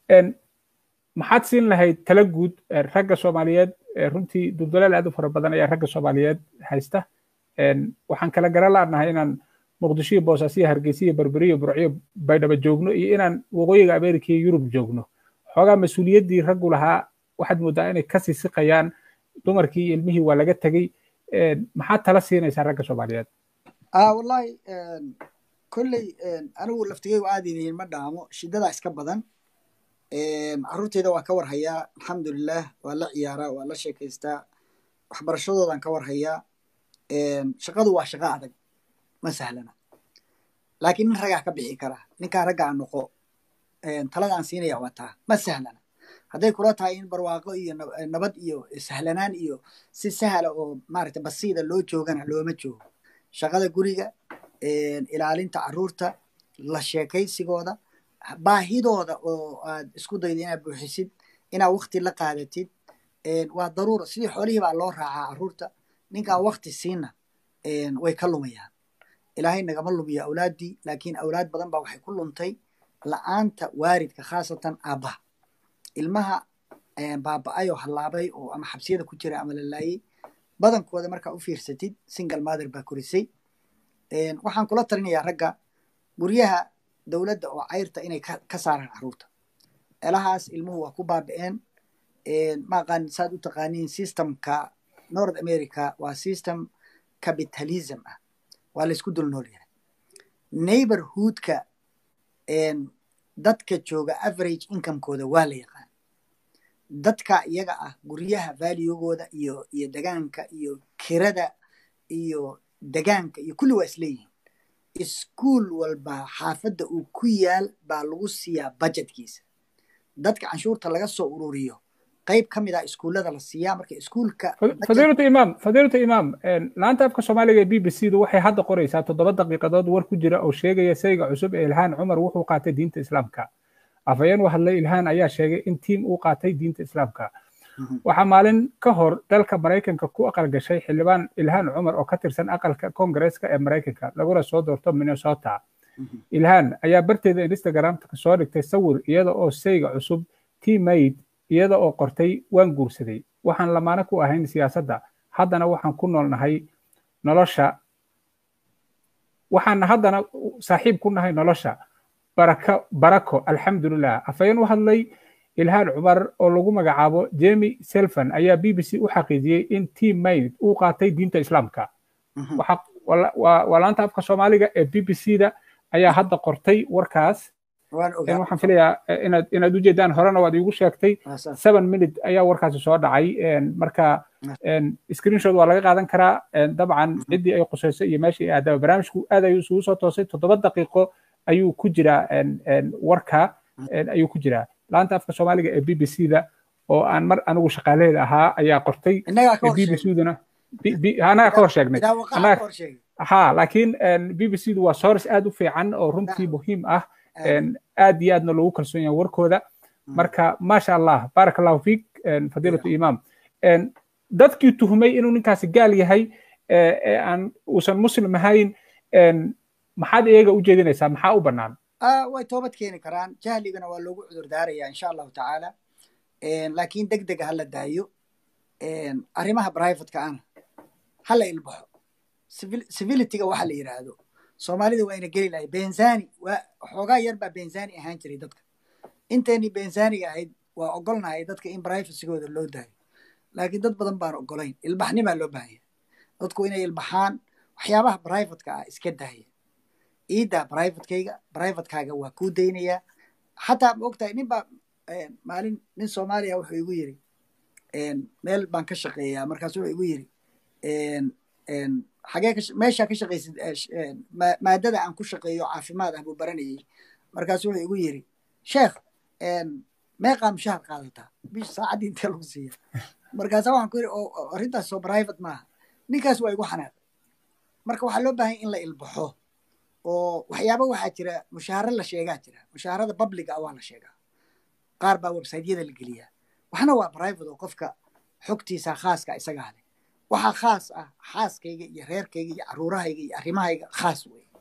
maxaad siin lahayd tala guud ragga soomaaliyeed runtii duldalaal aad u fara badan ayaa ragga soomaaliyeed haysta waxaan kala garan laanahay inaan muqdisho iyo boosaaso iyo hargeysa iyo berberi iyo burciyo baydhaba joogno iyo inaan waqooyiga amerika iyo yurub joogno xoogaa mas-uuliyaddii raggu lahaa waxaad moodaa inay kasii siqayaan dumarkii iyo ilmihii waa laga tegey maxaad tala siinaysaa ragga soomaaliyeed wallahi kolley anigu laftigeygu aad idiin ma dhaamo shidadaa iska badan carruurteyda waan ka warhayaa alxamdulilah waa la ciyaaraa waa la sheekaystaa waxbarashadoodan ka warhayaa shaqadu waa shaqo adag ma sahlana laakiin nin ragaa ka bixi karaa ninkaa raggaa noqo talada aan siinaya waa taa ma sahlana hadday kula tahay in barwaaqo iyo nabad iyo sahlanaan iyo si sahla oo maaragta basiida loo joogana looma joogo shaqada guriga ilaalinta carruurta la sheekaysigooda baahidooda oo aad isku dayda inaad buuxisid inaad wakti la qaadatid waa daruura sidii xoolihii baa loo raacaa carruurta ninkaan wakti siina way ka lumayaan ilaahay nagama lumiyo awlaaddii laakiin awlaad badan baa waxay ku luntay la'aanta waaridka khaasatan aabbaha ilmaha baaba'ay oo hallaabay oo ama xabsiyada ku jira ama la laayay badankooda markaa u fiirsatid single mother baa korisay waxaan kula talinayaa ragga guryaha dowladda oo cayrta inay ka saaraan carruurta elahaas ilmuhu waa ku baaba'een maaqaan saad u taqaaniin systemka north america waa system capitalism ah waa laysku dul nool yahay neighborhoodka dadka jooga average incomekooda waa la yaqaan dadka iyaga ah guryaha valuegooda iyo iyo degaanka iyo kirada iyo degaanka iyo kulli waa isleeyihiin iskuol walba xaafadda uu ku yaal baa lagu siiyaa budgetkiisa dadka canshuurta laga soo ururiyo qayb ka mid ah iskuullada la siiyaa marka iskuulka fadiilatu imaam fadiilatu imaam laanta afka soomaaliga ee b b c du waxay hadda qoraysaa toddoba daqiiqadood war ku jira oo sheegaya sayga cusub ee ilhaan cumar wuxuu qaatay diinta islaamka afhayeen u hadlay ilhaan ayaa sheegay in tiim uu qaatay diinta islaamka waxaa maalin ka hor dalka maraykanka ku aqal gashay xildhibaan ilhaan cumar oo ka tirsan aqalka koongareeska ee maraykanka laguna soo doorto minnesota ilhaan ayaa barteeda instagramka soo dhigtay sawir iyada oo sayga cusub timaid iyada oo qortay waan guursaday waxaan lamaano ku ahayn siyaasadda haddana waxaan ku noolnahay nolosha waxaan haddana saaxiib ku nahay nolosha barako barako alxamdulilah afhayeen u hadlay ilhaan cumar oo lagu magacaabo jemi selfan ayaa b b c u xaqiijiyey in team mayd uu qaatay diinta islaamka waa laanta afka soomaaliga ee b b c da ayaa hadda qortay warkaas waxaan filayaa inaad inaad ujeedaan horena waad iigu sheegtay seven minute ayaa warkaasi soo dhacay marka screenshot waa laga qaadan karaa dabcan ciddii ay qusayso iyo meeshii ay aadaba barnaamijku aad ayuu isugu soo toosay toddoba daqiiqo ayuu ku jiraa warka ayuu ku jiraa laanta afka soomaaliga ee b b c da oo aan mar anigu shaqaalaheeda ahaa ayaa qortay b b c duna anaga ka hor sheegnay ha laakiin b b c du waa source aad u fiican oo runtii muhiim ah aad iyo aadna loogu kalsoon yahay warkooda marka maasha allah baaraka allahu fiik fadiilatu imaam dadkii tuhmay inuu ninkaasi gaal yahay aan uusan muslim ahayn maxaad iyaga u jeedinaysaa maxaa u bannaan way toobad keeni karaan jahligana waa loogu cudur daaraya insha allahu tacaala laakiin deg dega hala daayo arrimaha privateka ana hala ilbaxo civilityga waxa la yidhaahdo soomaalida waa ina geli lahay benzani waa xoogaa yar baa benzani ahaan jiray dadka intayni benzaniga ahayd waa ogolnahay dadka in privacygooda loo daayo laakiin dad badan baan ogolayn ilbaxnimaa loo baahanya dadku inay ilbaxaan waxyaabaha privateka ah iska daaya iidaa privatekayga privatekaaga waa kuu daynayaa xataa ma ogtahay nin baa maalin nin soomaaliya wuxuu igu yiri meel baan ka shaqeeyaa markaas wuxuu igu yiri xagee meeshaa ka shaqaysid maadada aan ku shaqeeyo caafimaad ah buu baranayay markaas wuxuu igu yiri sheekh meeqaa mushahar qaadataa bish saacaddii intee lagu siiya markaasa waxaan ku yiri arrintaas soo private maaha ninkaas waa igu xanaaq marka waxaa loo baahanya in la ilbaxo oo waxyaaba waxaa jira mushaaharo la sheegaa jira mushaharada publica ah waa la sheegaa qaar baa websiteyada la geliyaa waxna waa private oo qofka xogtiisa khaaska isagaa leh waxaa khaas ah xaaskayga iyo reerkayga iyo caruurahayga iyo arrimahayga khaas wey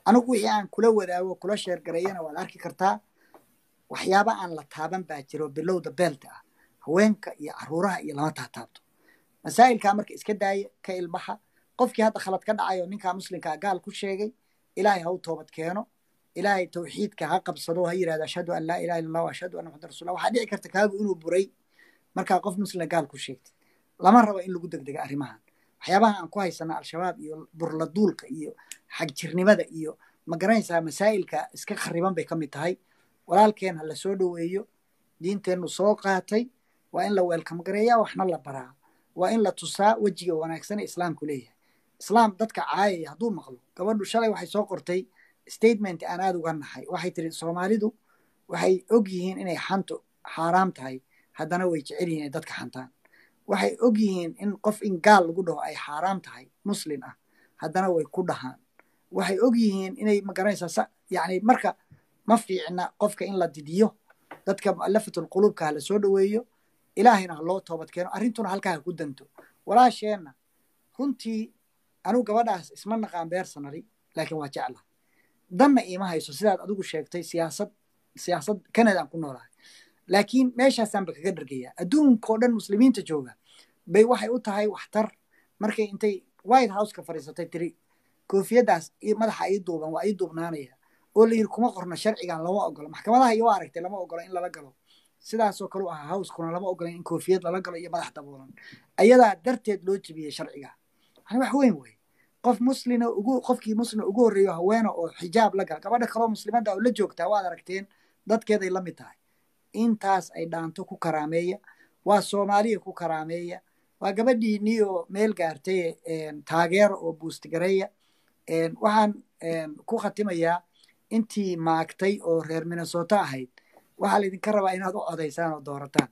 anigu wixii aan kula wadaago kula sheergareeyana waad arki kartaa waxyaaba aan la taaban baa jiro bilowda beelta ah haweenka iyo caruuraha iyo lama taataabto masaa'ilkaa marka iska daaya ka ilbaxa qofkii hadda khalad ka dhacayo ninkaa muslimkaa gaal ku sheegay ilaahay ha u toobad keeno ilaahay tawxiidka ha qabsado ha yidhahdo ashhadu an laa ilaha illa allah ashhadu anna muxamad rasulullah waxaa dhici karta kaagu inuu buray markaa qof muslima gaal ku sheegtay lama rabo in lagu degdega arrimahan waxyaabaha aan ku haysana al-shabaab iyo burladuulka iyo xagjirnimada iyo ma garanaysaa masaa'ilka iska khariban bay ka mid tahay walaalkeen ha la soo dhoweeyo diinteennu soo qaatay waa in la weelkam gareeyaa waxna la baraa waa in la tusaa wejiga wanaagsan ee islaamku leeyahay islaam dadka caayaya hadduu maqlo gabadhu shalay waxay soo qortay statement aan aada uga nahay waxay tiri soomaalidu waxay og yihiin inay xantu xaaraam tahay haddana way jecel yihiin inay dadka xantaan waxay og yihiin in qof in gaal lagu dhaho ay xaaraam tahay muslin ah haddana way ku dhahaan waxay og yihiin inay magaranaysaa yani marka ma fiicna qofka in la didiyo dadka mu'alafatul quluubka ha la soo dhoweeyo ilaahayna ha loo toobad keeno arrintuna halkaa ha ku danto walaasheenna runtii anigu gabadhaas isma naqaan beersanali laakiin waa jecla danna iima hayso sidaad adigu sheegtay siyaasad siyaasad canada aan ku noolahay laakiin meeshaasaanba kaga dhargayaa adduunkao dhan muslimiinta jooga bay waxay u tahay waxtar markay intay white houseka fadhiisatay tiri koofiyaddaas madaxa ii duuban waa ii duubnaanaya oo la yidhi kuma qorna sharcigan lama ogolo maxkamadaha iyo waa aragtay lama ogola in lala galo sidaasoo kale u ahaa howskuna lama ogola in koofiyad lala galo iyo madax daboolan ayadaa darteed loo jebiyey sharciga yani wax weyn wey qof muslina ugu qofkii muslima ugu horreeyo haweena oo xijaab la gala gabadha kaloo muslimadda oo la joogtaa waad aragteen dadkeeday la mid tahay intaas ay dhaanto ku karaameeya waa soomaaliya ku karaameeya waa gabadhiinii oo meel gaartay taageero oo buustgareeya waxaan ku khatimayaa intii maagtay oo reer minnesota ahayd waxaa laydinka rabaa inaad u codaysaan oo doorataan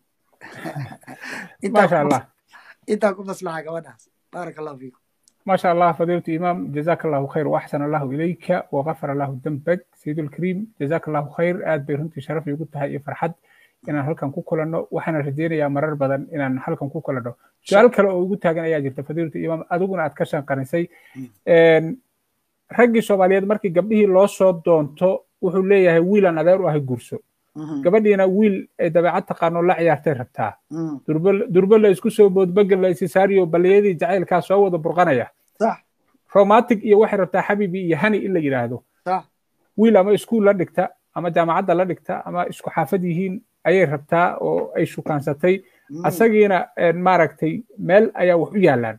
maasha allah intaa ku maslaxa gabadhaas baaraka allahu fiikum ما شاء الله فضيلة الإمام جزاك الله خير وأحسن الله إليك وغفر الله ذنبك سيد الكريم جزاك الله خير آد بيرنتي شرف يقول تهاي فرحد inaan halkan ku kulanno waxaana rajeynayaa marar badan inaan halkan ku kulanno su-aal kale oo igu taagan ayaa jirta fadiilatu imaam adiguna aad ka shanqanisay raggii soomaaliyeed markii gabdhihii loo soo doonto wuxuu leeyahay wiilaan adeer u ahay gurso gabadhiina wiil ay dabeecad taqaano la ciyaartay rabtaa durbo la isku soo boodbagel la isisaariyo baliyadii jacaylkaa soo wada burqanaya romantic iyo waxay rabtaa xabibi iyo hani in la yidhaahdo wiil ama iskuul la dhigta ama jaamacadda la dhigta ama isku xaafad yihiin ayay rabtaa oo ay shukaansatay asagiina maaragtay meel ayaa wax u yaalaan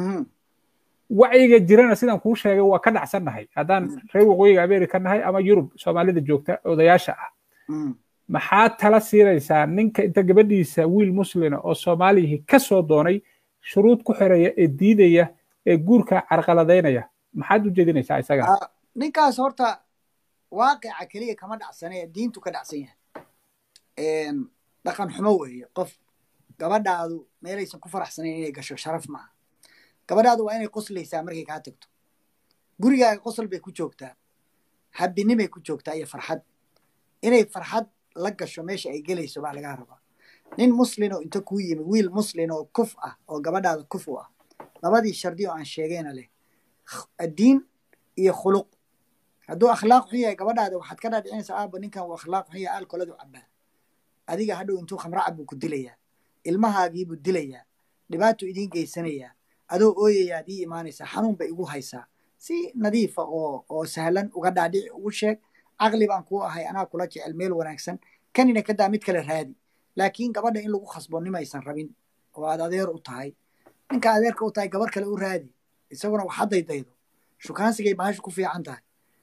wacyiga jirana sidaan kuu sheegay waa ka dhacsannahay haddaan reer waqooyiga america nahay ama yurub soomaalida joogta odayaasha ah maxaa tala siinaysaa ninka inta gabadhiisa wiil muslina oo soomaaliyihii ka soo doonay shuruud ku xiraya ee diidaya ee guurka carqaladaynaya maxaad u jeedinaysaa isaga ninkaas horta waaqica keliya kama dhacsane diintu ka dhacsan yahay dhaqan xumo weeye qof gabadhaadu meelaysan ku faraxsanayn inay gasho sharaf maaha gabadhaadu waa inay qoslaysaa markay kaa tagto gurigaaga qosol bay ku joogtaa habinimay ku joogtaa iyo farxad inay farxad la gasho meesha ay gelayso baa lagaa rabaa nin muslin oo inta kuu yimi wiil muslin oo kuf ah oo gabadhaada kuf u ah labadii shardi oo aan sheegayna leh diin iyo khuluq hadduu akhlaaq xun yahay gabadhaada waxaad ka dhaadhicinaysaa aaba ninkan uu akhlaaq xun yahay alkoladu cabaa adiga hadhow intuu khamro cab buu ku dilayaa ilmahaagiibuu dilayaa dhibaatuu idiin geysanayaa adoo ooyayaad ii imaanaysaa xanuun bay igu haysaa si nadiifa oo oo sahlan uga dhaadhici ugu sheeg caqli baan kuu ahay anaa kula jecel meel wanaagsan kanina kadaa mid kale raadi laakiin gabadha in lagu khasbo nimaysan rabin oo aad adeer u tahay ninka adeerka u tahay gabar kale u raadi isaguna wax haddaydaydo shukaansigay baashu ku fiican tahay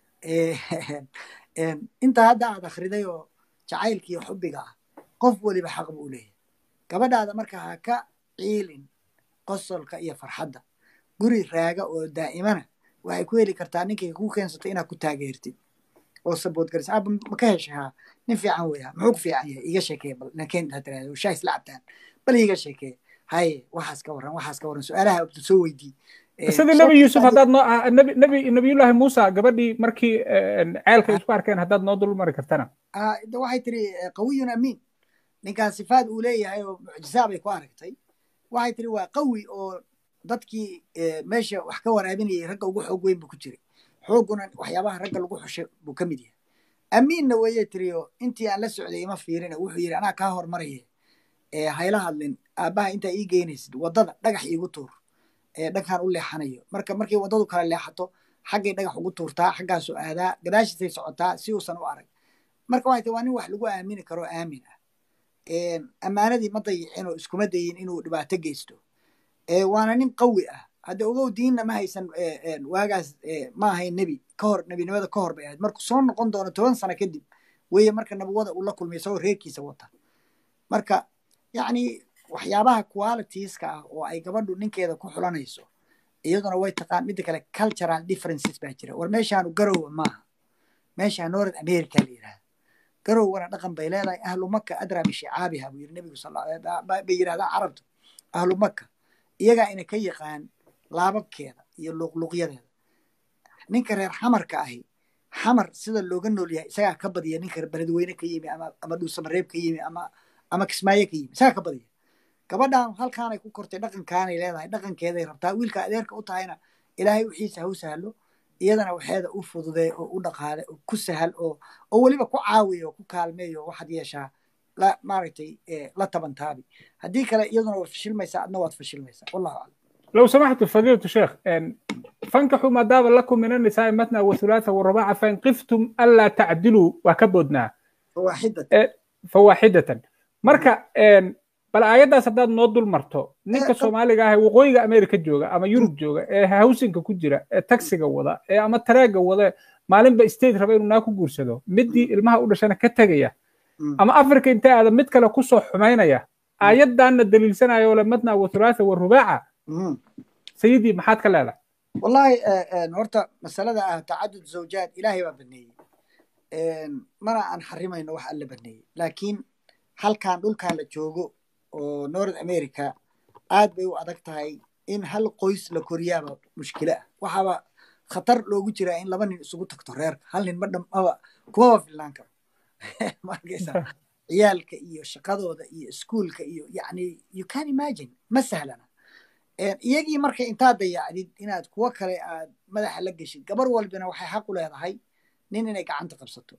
inta hadda aad akhriday oo jacaylka iyo xubbiga ah qof weliba xaq buu leeyahay gabadhaada marka ha ka ciilin qosolka iyo farxadda guri raaga oo daa'imana waxay ku heli kartaa ninkay ku keensato inaad ku taageertid oo sabood garisa aba ma ka heshay haa nin fiican weya muxuu ku fiican yahay iga sheekee bal nakeen ha tiraahdo shaa isla cabtaan bal iga sheekee haye waxaas ka warran waxaas ka warran su-aalaha soo weydii sidii nebi yuusuf haddaad noo nebi nebi nabiyullaahi muusa gabadhii markii ceelka isku arkeen haddaad noo dul mari kartana waxay tiri qawiyun amiin ninkaan sifaad uu leeyahay oo mucjisaa bay ku aragtay waxay tiri waa qawi oo dadkii meesha wax ka waraabinayay ragga ugu xoog weyn buu ku jiray xoogguna waxyaabaha ragga lagu xushay buu ka mid yahay amiinna weeye tiriyo intii aan la socday ima fiirina wuxuu yidhi anaa kaa hormaraya ee hayla hadlin aabbaha intaa ii geynaysid waddada dhagax iigu tuur ee dhankaan u leexanayo marka markay waddadu kala leexato xaggay dhagax ugu tuurtaa xaggaasuu aadaa gadaashiisay socotaa si uusan u arag marka waxay tahay waa nin wax lagu aamini karo aamin ah ammaanadii ma dayicin oo iskuma dayin inuu dhibaato geysto waana nin qawi ah hadda ogow diinna ma haysan waagaas ma ahayn nebi ka hor nebinimada ka hor bay ahayd markuu soo noqon doono toban sano kadib weeye marka nabawada uu la kulmay isagoo reerkiisa wata marka yacni waxyaabaha qualitieska ah oo ay gabadhu ninkeeda ku xulanayso iyaduna way taqaan midda kale cultural differences baa jira war meeshaanu garowa maaha meeshaa north america la yidhahda garowgana dhaqan bay leedahay ahlu maka adraa bishicaabiha buu yiri nebigu bay yidhahdaa carabtu ahlu maka iyagaa ina ka yaqaan laababkeeda iyo luqluqyadeeda ninka reer xamarka ahi xamar sida looga nool yahay isagaa ka badiya ninka beledweyne ka yimi ama ama dhuusamareeb ka yimi ama ama kismaayo ka yimi isagaa ka badiya gabadhan halkaanay ku kortay dhaqankaanay leedahay dhaqankeeday rabtaa wiilka adeerka u tahayna ilaahay wixiisa ha u sahlo iyadana waxeeda u fududee oo u dhaqaale oo ku sahal oo oo weliba ku caawiya oo ku kaalmeeyo waxaad yeeshaa la maaragtay la tabantaabi haddii kale iyaduna waad fashilmaysaa adna waad fashilmaysaa wallahu aclam لو سمحت فضيلة الشيخ فانكحوا ما داب لكم من النساء مثنى وثلاثة ورباعة فإن خفتم ألا تعدلوا وكبدنا فواحدة فواحدة مركا bal aayaddaas haddaad noo dul marto ninka soomaaliga ah ee waqooyiga america jooga ama yurub jooga ee hawsinka ku jira ee taxiga wada ee ama tareega wada maalinba state raba inuu naa ku guursado middii ilmaha u dhashana ka tegaya ama africa inta aada mid kale kusoo xumaynaya aayaddaanna daliilsanaya oo le madna wa thulaatha wa rubaaca sayidii maxaad ka leedahay wallahi horta masalada ah tacadud zawjaad ilaahay baa baneeyey mana aan xarimayno wax alla baneeyey laakiin halkan dhulkan la joogo oo north america aad bay u adag tahay in hal qoys la koriyaaba mushkilo ah waxaaba khatar loogu jiraa in laba nin isugu tagto reerka hal nin madhamaba kumaba filnaan karo markaysa ciyaalka iyo shaqadooda iyo iskuolka iyo yani you can imagine ma sahlana iyagii marka intaad dayacdid inaad kuwo kale aad madaxa la geshid gabar walbina waxay xaq u leedahay nin inay gacanta qabsato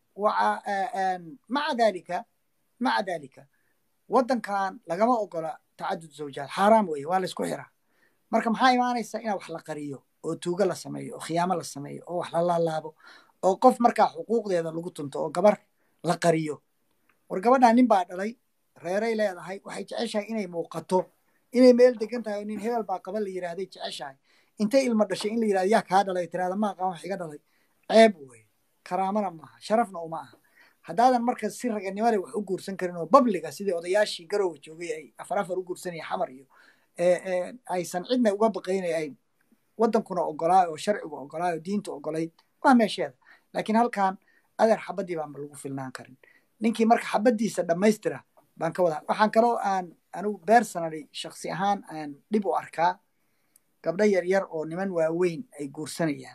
maca dalika maca dalika waddankan lagama ogola tacadud zawjaad xaaraam weeye waa laysku xiraa marka maxaa imaanaysa inaa wax la qariyo oo tuugo la sameeyo oo khiyaamo la sameeyo oo wax la laalaabo oo qof markaa xuquuqdeeda lagu tunto oo gabar la qariyo war gabadhaa nin baa dhalay reeray leedahay waxay jeceshahay inay muuqato inay meel degan tahay oo nin hebel baa qaba la yidhahday jeceshahay intay ilmo dhashay in la yidhahdo yaa kaa dhalay tirahda ma aqaan wax iga dhalay ceeb weye karaamana maaha sharafna uma aha haddaadan marka si raganimale wax u guursan karin oo babliga sidii odayaashii garowa joogay ay afar afar u guursanaya xamar iyo aysan cidna uga baqaynay ay waddankuna ogolaayo oo sharcigu ogolaayo diintu ogolayd waa meesheeda laakiin halkan adeer xabadii baanba lagu filnaan karin ninkii marka xabadiisa dhammaystira baan ka wada waxaan kaloo aan anigu personally shaksi ahaan aan dhib u arkaa gabdho yar yar oo niman waaweyn ay guursanayaan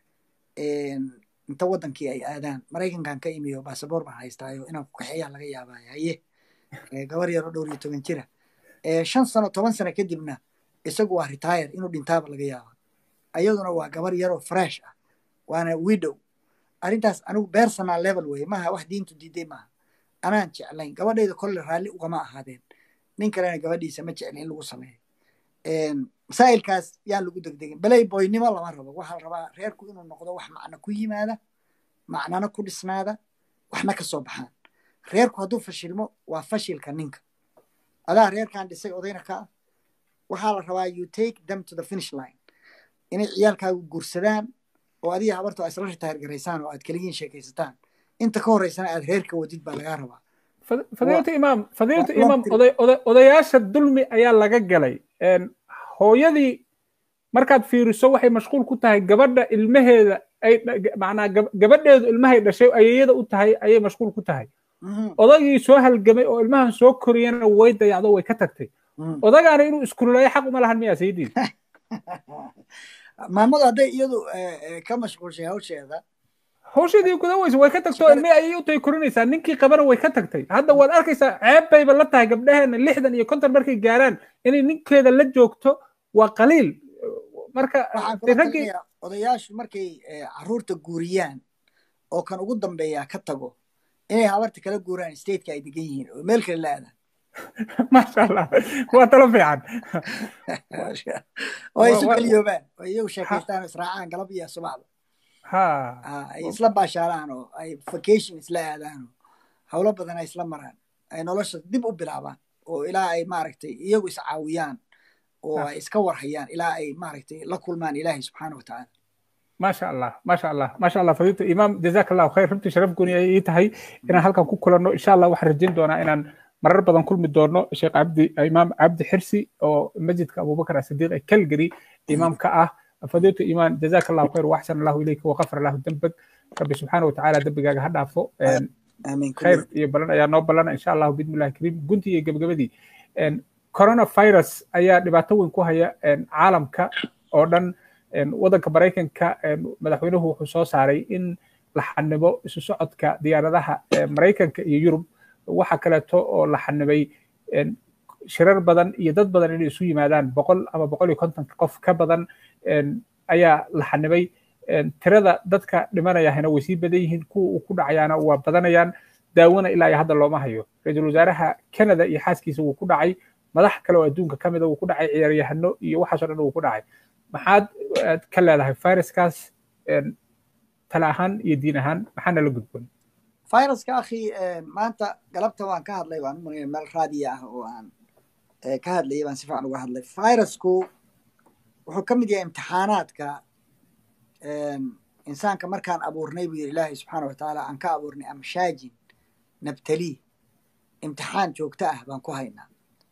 inta waddankii ay aadaan maraykankan ka imiyo basaboor baan haystaayo inaan ku kaxeeyaa laga yaabaayo haye gabar yar oo dhowr iyo toban jira shan sano toban sano kadibna isagu waa retire inuu dhintaaba laga yaaba ayaduna waa gabar yar oo fresh ah waana widow arrintaas anigu personal level weye maaha wax diintu diiday maaha anaan jeclayn gabadhayda kolle raalli ugama ahaadeen nin kalena gabadhiisa ma jeclin in lagu sameeyo masaa'ilkaas yaan lagu degdegin baley boynimo lama rabo waxaa la rabaa reerku inuu noqdo wax macno ku yimaada macnana ku dhisnaada waxna ka soo baxaan reerku hadduu fashilmo waa fashilka ninka adaa reerkan dhisay odayna ka ah waxaa la rabaa you take them to the finish line inay ciyaalkaagu guursadaan oo adiga habarto a isla ritaayar garaysaan oo aad keligiin sheekaysataan inta ka horeysana aad reerka wadid baa lagaa rabaa fadiilatu imaam fadiilatu imaam oday odayaasha dulmi ayaa laga galay hooyadii markaad fiiriso waxay mashquul ku tahay gabadha ilmaheeda ay macnaa gabadheedu ilmahay dhashay ayeeyada u tahay ayay mashquul ku tahay odagii soo halgamay oo ilmahan soo koriyana way dayacdo way ka tagtay odagaana inuu iskululayo xaq uma lahan miyaa sayidii maamadu hadday iyadu ka mashquulshay hawsheeda hawsheedii guda weyse way ka tagtay oo ilmihii ayay u tahay korinaysaa ninkii qabana way ka tagtay hadda waad arkaysaa ceeb bayba la tahay gabdhaheena lixdan iyo konton markay gaaraan inay ninkeeda la joogto waa qaliil marka waxaan dee kula raggii talinayaa odayaashu markay eh, carruurta guuriyaan oo kan ugu dambeeya ka tago inay habarta kala guuraan stateka ay degan yihiin oo meel kale la aadaan maasha allah waa talo fiican oo ay Wa- isu wa- keliyoobaan oo iyagu ha sheekaystaan oo israacaan galab iyo subaxda ha Ah, ay isla baashaalaan oo ay vacation isla aadaan oo howlo badan ay isla maraan ay nolosha dib u bilaabaan oo ilaa ay maaragtay iyagu iscaawiyaan oo Ah. ay iska warhayaan ilaa ay maaragtay la kulmaan ilaahay subxaana watacaala maasha allah maasha allah maasha allah fadiilta imaam jazaak allahu khayr runtii sharaf gooni ay ii tahay inaan halkan ku kulanno insha allah waxaan rajayn doonaa inaan marar badan kulmi doono sheekh cabdi imaam cabdi xirsi oo masjidka abubakar asidiiq ee calgary imaamka ah fadiilta imaan jazaak allahu khayr waxsan allahu ilayka waqafar allahu dembag rabbi subxaana watacaala dembigaaga ha dhaafo Een, aamiin khayr kulligood iyo balan ayaa noo balana insha allahu bismillahi kariim guntii iyo gebagabadii Een, coronavirus ayaa dhibaato weyn ku haya een, caalamka oo dhan een, waddanka maraykanka een, madaxweynuhu wuxuu soo saaray in la xanibo isu socodka diyaaradaha ee maraykanka iyo yurub waxa kaleeto oo la xanibay een, shirar badan iyo dad badan inay isu yimaadaan boqol ama boqol iyo konton qof ka badan een, ayaa la xanibay Een, tirada dadka dhimanayahana way sii badan yihiin kuwa uu ku dhacayaana waa badanayaan daawona ilaa iyo hadda looma hayo ra-iisul wasaaraha canada iyo xaaskiisa wuu ku dhacay madax kale oo adduunka ka mida wuu ku dhacay ciyaaryahano iyo waxaasoo dhan wuu ku dhacay maxaad aad ka leedahay viruskaas een, tala ahaan iyo diin ahaan maxaana la gudboon viruska akhi eh, maanta galabta waan ka hadlay waan umalaya meel raadiya ah oo aan eh, ka hadlayay baan si fiican uga hadlay virusku wuxuu ka mid yahay imtixaanaadka een, insaanka markaan abuurnay buu yidhi ilaahay subxaana watacaala aan ka abuurnay amshaajin nabtalii imtixaan joogto ah baan ku haynaa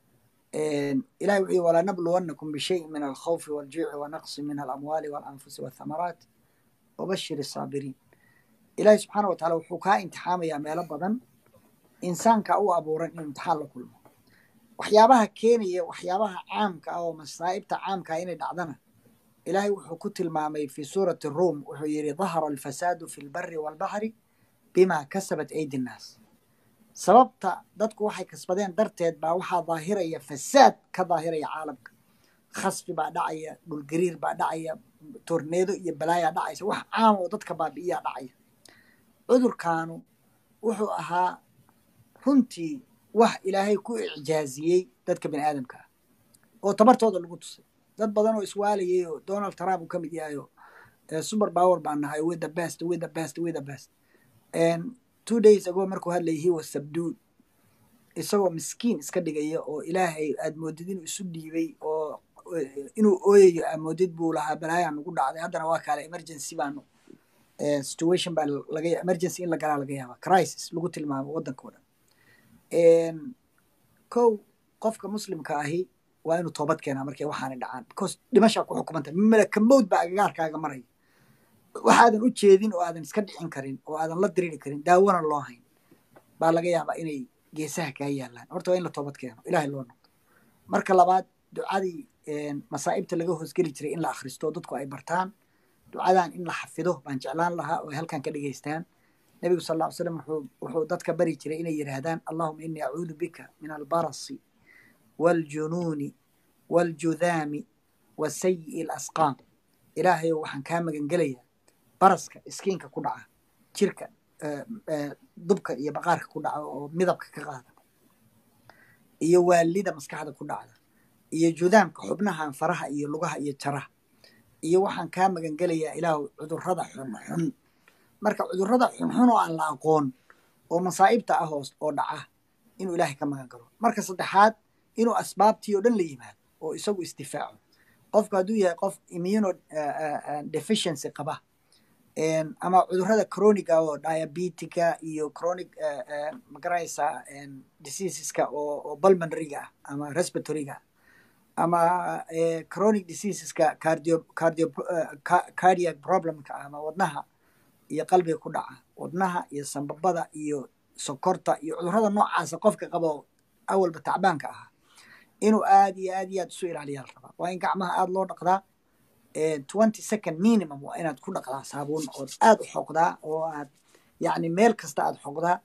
een, ilahay wuxuu yihi walanabluwannakum bishayin min alkhawfi waljuuci wanaqsi min alamwaali walanfusi walthamaraat wabashir الsaabiriin ilaahay subxaana wa tacaala wuxuu kaa imtixaamayaa meelo badan insaanka u abuuran inuu imtixaan la kulmo waxyaabaha keenaya waxyaabaha caamka ah oo masaa'ibta caamka ah inay dhacdana ilaahay wuxuu ku tilmaamay fi suurati ruum wuxuu yidhi dahara alfasaadu fi lbari walbaxri bima kasabat aydi nnaas sababta dadku waxay kasbadeen darteed baa waxaa daahiraya fasaad ka daahiraya caalamka khasfi baa dhacaya dhulgariir baa dhacaya torneedo iyo balaayaa dhacaysa wax caam oo dadka baabi'iyaa dhacaya cudurkaanu wuxuu ahaa runtii wax ilaahay ku icjaaziyey dadka bini aadamka ah oo tabartooda lagu tusay dad badan oo iswaalayay oo donald trump uu ka mid yahay oo super power baan nahay with the best with the best with the best and two days ago markuu hadlayay he was subdued isagoo miskiin iska dhigaya oo ilaahay aad moodid inuu isu dhiibay oo inuu ooyayo aad moodid buu lahaa balaayaa nagu dhacday haddana waa kaale emergency baanu situation baa laga emergency in la galaa laga yaaba crisis lagu tilmaamo waddanka o dhan kow qofka muslimka ahi waa inuu toobad keenaa markay waxaanay dhacaan because dhimashaa ku xukumanta malaka mowd baa agagaarkaaga maraya waxaadan u jeedin oo aadan iska dhicin karin oo aadan la diriri karin daawona loo hayn baa laga yaabaa inay geesaha kaa yaalaan horta waa in la toobad keeno ilahay loo noqdo marka labaad ducadii masaa'ibta laga hoosgeli jiray in la akhristo dadku ay bartaan ducadan in la xafido baan jeclaan lahaa oo ay halkan ka dhegaystaan nebigu sal alla ly slam wuxuu dadka bari jiray inay yidhaahdaan allahuma inii acuudu bika min albarasi waaljunuuni waaljudaami wa sayi'i alasqaam ilaahayow waxaan kaa magangelayaa baraska iskiinka ku dhaca jirka dubka iyo baqaarka ku dhaca oo midabka ka qaada iyo waalida maskaxda ku dhacda iyo judaamka xubnahan faraha iyo lugaha iyo jaraha iyo waxaan kaa magangelayaa ilaahu cudurrada xunxun marka cudurrada xunxun oo aan la aqoon oo masaa'ibta ah hoos oo dhaca inuu ilaahay ka magan galo marka saddexaad inuu asbaabtii oo dhan la yimaado oo isagu isdifaaco qofku hadduu yahay qof immuno deficiency qaba ama cudurrada chroniga oo diabetica iyo chronic magaranaysaa diseaseska oo pulmonaryga ah ama respiratoryga ama chronic diseaseska cardio cardio cardiac problemka ama wadnaha iyo qalbiga ku dhaca wadnaha iyo sambabada iyo sokorta iyo cudurrada noocaasa qofka qabo awalba tacbaanka ahaa inuu aad iyo aad iyo aad isu ilaaliyaa la rabaa waa in gacmaha aad loo dhaqdaa twenty second minimum waa inaad ku dhaqdaa saabuun ood aad u xoqdaa oo aad yacni meel kasta aad xoqdaa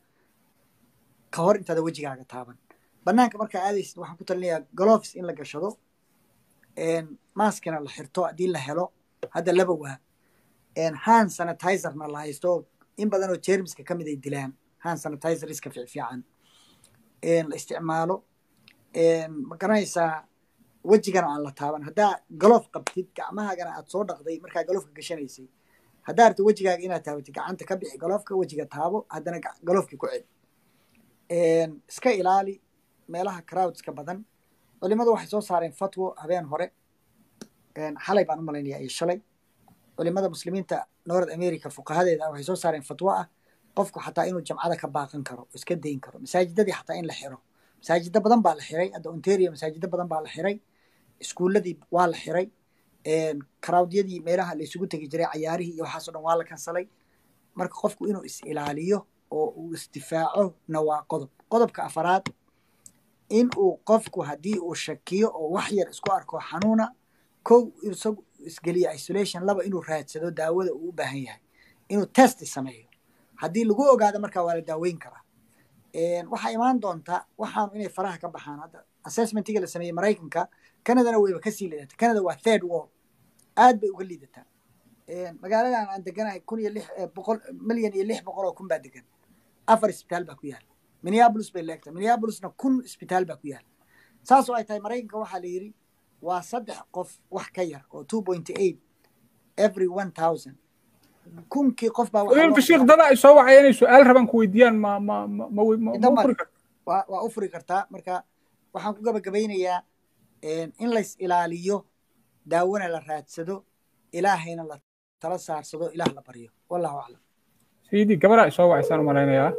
ka hor intaada wejigaaga taaban banaanka markaa aadaysid waxaan ku talinayaa gloves in la gashado maskina la xirto haddii la helo hadda laba waa hand sanitizerna la haysto in badan oo jermiska ka mid ay dilaan hand sanitizer iska fiicfiican la isticmaalo ma garanaysaa wejigana aan la taaban haddaa galoof qabtid gacmahaagana aad soo dhaqday markaa galoofka gashanaysay haddaa rabto wejigaaga inaad taabatid gacanta ka bixi galoofka wejiga taabo haddana galoofkii ku celi iska ilaali meelaha crowdska badan culimadu waxay soo saareen fatwo habeen hore xalay baan u malaynaya iyo shalay culimada muslimiinta north america fuqahadeeda waxay soo saareen fatwo ah qofku xataa inuu jamcada ka baaqan karo oo iska dayn karo masaajidadii xataa in la xiro masaajida badan baa la xiray hadda ontario masaajida badan baa la xiray iskuuladii waa la xiray crowdyadii meelaha la isugu tegi jiray cayaarihii iyo waxaasoo dhan waa la kansalay marka qofku inuu is ilaaliyo oo uu isdifaaco na waa qodob qodobka afaraad in uu qofku haddii uu shakiyo oo wax yar isku arko xanuuna kow isagu isgeliyo isolation laba inuu raadsado daawada uu u baahan yahay inuu test sameeyo haddii lagu ogaado markaa waa la daaweyn karaa waxaa imaan doonta waxaanu inay faraha ka baxaan hadda assessmentiga la sameeyey maraykanka canadana wayba kasii liidata canada waa third wall aad bay uga liidataa magaaladan aan deganahay kun iyo lix boqol milyan iyo lix boqol oo kun baa degan afar isbitaal baa ku yaala minneapolis bay leegtahay minneapolisna kun isbitaal baa ku yaala saas oo ay tahay maraykanka waxaa la yidhi waa saddex qof wax ka yar oo two point eight every one thousand kunkii qof baa wiilka sheekh dada ay soo wacaya inay su-aal rabaan ku weydiiyaan ma ma ma ma ma furi karta waa waa u furi kartaa marka waxaan ku gabagabaynayaa in lays ilaaliyo daawona la raadsado ilaahayna la tala saarsado ilaah la baryo wallahu aclam sayidii gabaraa ay soo wacaysaan u malaynayaa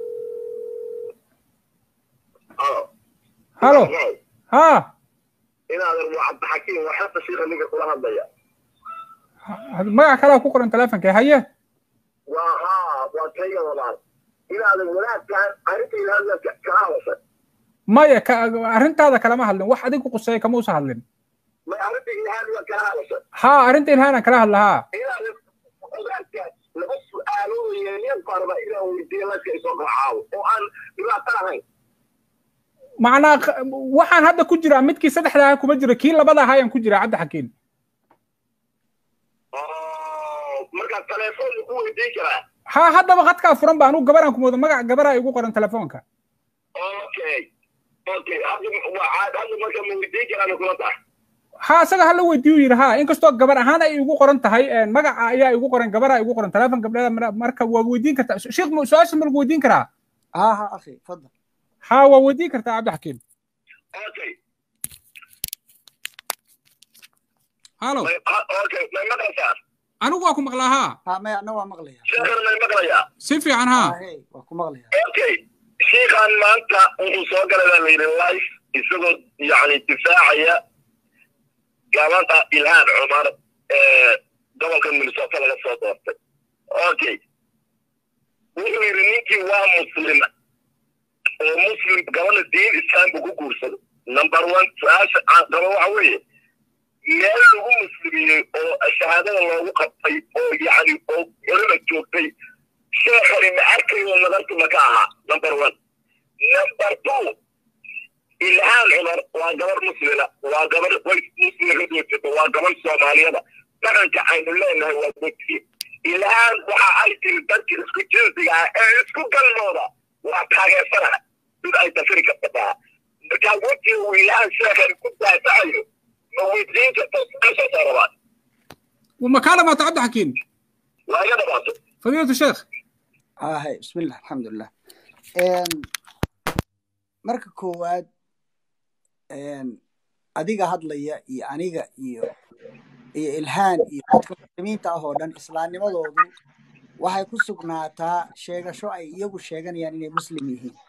halo ha inaadan waa cabdixakiim waxaa shiika ninka kula hadlaya magac kalaa ku qoran telefonka haye waa haa waa kayga walaal inaadan wanaagkaan arrinta ilaahda kala hadashay maya ka arrintaada kalama hadlin wax adigu quseeya kama usa hadlin may arrinta ilaahda kala hadashay haa arrinta ilhaanaan kala hadla haa inaadan wanaagkaan laba su-aalood yeelyan baarba inaan weydiiyo laska isoo qalcaawo oo aan dhibaato ahayn macnaa waxaan hadda ku jiraa midkii saddexda ahaa kuma jiro kii labada ahaa ayaan ku jiraa cabdi xakiin markaa telefoon ku weydiin karaa haa haddaba khadkaa furan ba anugu gabaraan kumoodo magac gabaraa igu qoran telefoonka okay okay hadda waa caad hadda marka ma weydiin karaan kula tahay haa isaga hala weydiiyu yidhi haa inkastoo gabar ahaan ay igu qoran tahay magaca ayaa igu qoran gabaraa igu qoran telefoon gabdheeda marka waa weydiin kartaa sheekh su-aasha ma lagu weydiin karaa ها ها أخي تفضل haa waa weydiin kartaa cabdi xakiim okay halo may okay may maqlaysaa anigu waa ku maqlaa haa ها ما أنا مغلية sheekana may maqlayaa si fiican haa هاي وأكو مغلية okay shiikan maanta wuxuu soo galay baa la yidhi life isagoo yacni difaacaya gabadha ilhaan cumar ee gobolka minnesota laga soo doortay okay wuxuu yidhi ninkii waa muslim oo muslim gabadha diin islam buu ku guursado number one su-aasha aan qabo waxa weeye meel lagu muslimiyey oo shahaadada loogu qabtay oo yacni oo culima joogtay sheekhani ma arkayo nadartu ma ka ahaa number one number two ilhaan cumar waa gabar muslima waa gabar way muslima ka doorjata waa gabar soomaaliyada dhaqanka aynu leenahay waa dadkii ilhaan waxa ay tiri dadka isku jinsiga ah ee isku galmooda waa taageersana mid ay dafiri karta taa markaa wejiga uu ilhaan sheekhan ku daafacayo ma weydiin karta su-aashaasaa rabaan وما كلمة عبد حكيم waa iga dhamaato فضيلة الشيخ ها هاي بسم الله الحمد لله إن marka koowaad adiga hadlaya iyo aniga iyo iyo ilhaan iyo dadka muslimiinta ah oo dhan islaamnimadoodu waxay ku sugnaataa sheegasho ay iyagu sheeganayaan inay muslim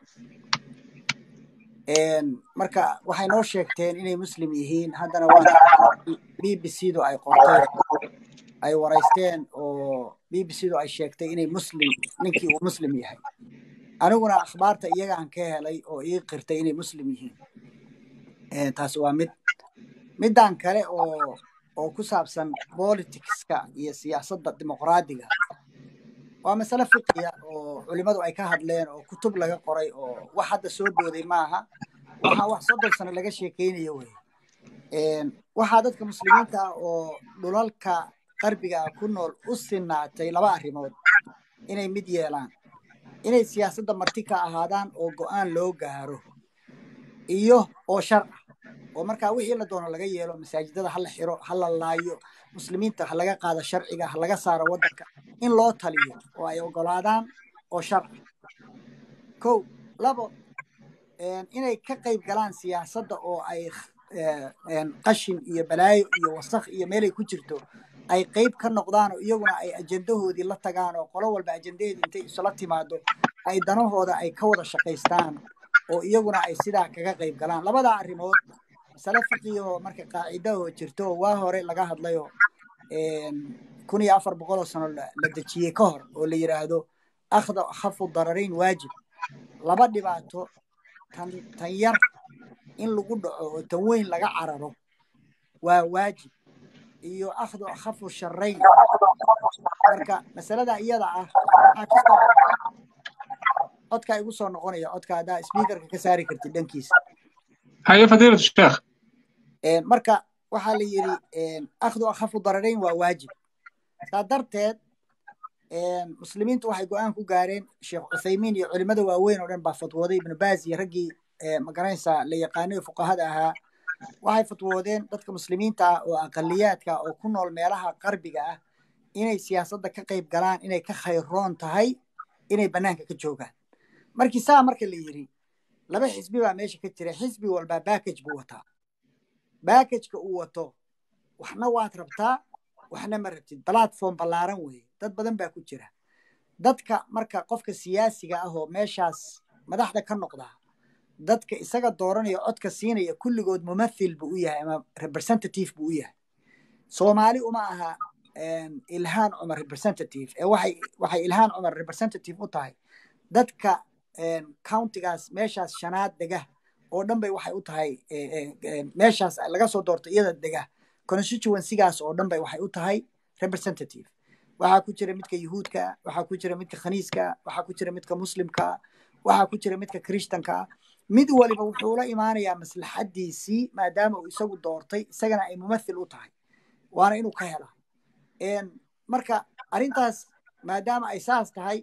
yihiin marka waxay noo sheegteen inay muslim yihiin haddana waa b b c du ay qorteen ay waraysteen oo b b c du ay sheegtay inay muslim ninkii uu muslim yahay aniguna akhbaarta iyagaan ka helay oo ii qirtay inay muslim yihiin taasi waa mid middan kale oo oo ku saabsan politicska iyo siyaasadda dimuqraadiga waa masale fiqiya oo culimmadu ay ka hadleen oo kutub laga qoray oo wax hadda soo booday maaha waxaa wax soddon sano laga sheekeynayo wey waxaa dadka muslimiinta ah oo dhulalka qarbiga ah ku nool u sinaatay laba arrimood inay mid yeelaan inay siyaasadda marti ka ahaadaan oo go'aan loo gaaro iyo oo shar ah oo markaa wixii la doono laga yeelo masaajidada ha la xiro ha la laayo muslimiinta ha laga qaado sharciga ha laga saaro waddanka in loo taliyo oo ay ogolaadaan oo shar ah kow labo inay ka qayb galaan siyaasadda oo ay qashin iyo balaayo iyo wasakh iyo meelay ku jirto ay qayb ka noqdaan oo iyaguna ay ajendahoodii la tagaan oo qolo walba ajendaheedii intay isula timaado ay danahooda ay ka wada shaqaystaan oo iyaguna ay sidaa kaga qayb galaan labadaa arrimood masale fiqiyo marka qaacidahoo jirto oo waa hore laga hadlayo kun iyo afar boqol oo sano la dejiyey ka hor oo la yidhaahdo akhda akhafu dararayn waajib laba dhibaato tan tan yar in lagu dhaco oo tan weyn laga cararo waa waajib iyo akhdu akhafu sharayn marka masalada iyada ah waxaa ka soo codkaa igu soo noqonaya codka haddaa speakerka ka saari kartid dhankiisa haye fadiilatu sheekh marka waxaa la yidhi akhdu akhafu dararayn waa waajib saa darteed muslimiintu waxay go-aan ku gaareen sheekh cuthaymiin iyo culimada waaweyn oo dhan baa fatwooday ibnu baaz iyo raggii magaranaysaa la yaqaanay fuqahada ahaa waxay fatwoodeen dadka muslimiinta ah oo aqaliyaadka oo ku nool meelaha qarbiga ah inay siyaasadda ka qayb galaan inay ka khayroon tahay inay bannaanka ka joogaan markii saa marka la yidhi laba xisbi baa meesha ka jira xisbi walbaa backage buu wataa backageka uu wato waxna waad rabtaa waxna ma rabtid platform ballaaran weeye dad badan baa ku jira dadka marka qofka siyaasiga ah oo meeshaas madaxda ka noqdaa dadka isaga dooranaya codka siinaya kulligood mumathil buu u yahay ama representative buu u yahay soomaali uma aha ilhaan cumar representative ee waxay waxay ilhaan cumar representative u tahay dadka countigaas meeshaas shanaad dega oo dhan bay waxay u tahay meeshaas laga soo doorto iyada dega constituencygaas oo dhan bay waxay u tahay representative waxaa ku jira midka yuhuudka waxaa ku jira midka khaniiska waxaa ku jira midka muslimka waxaa ku jira midka krishtanka mid waliba wuxuu la imaanayaa maslaxadiisii maadaama uu isagu doortay isagana ay mumathil u tahay waana inuu ka hela marka arrintaas maadaama ay saas tahay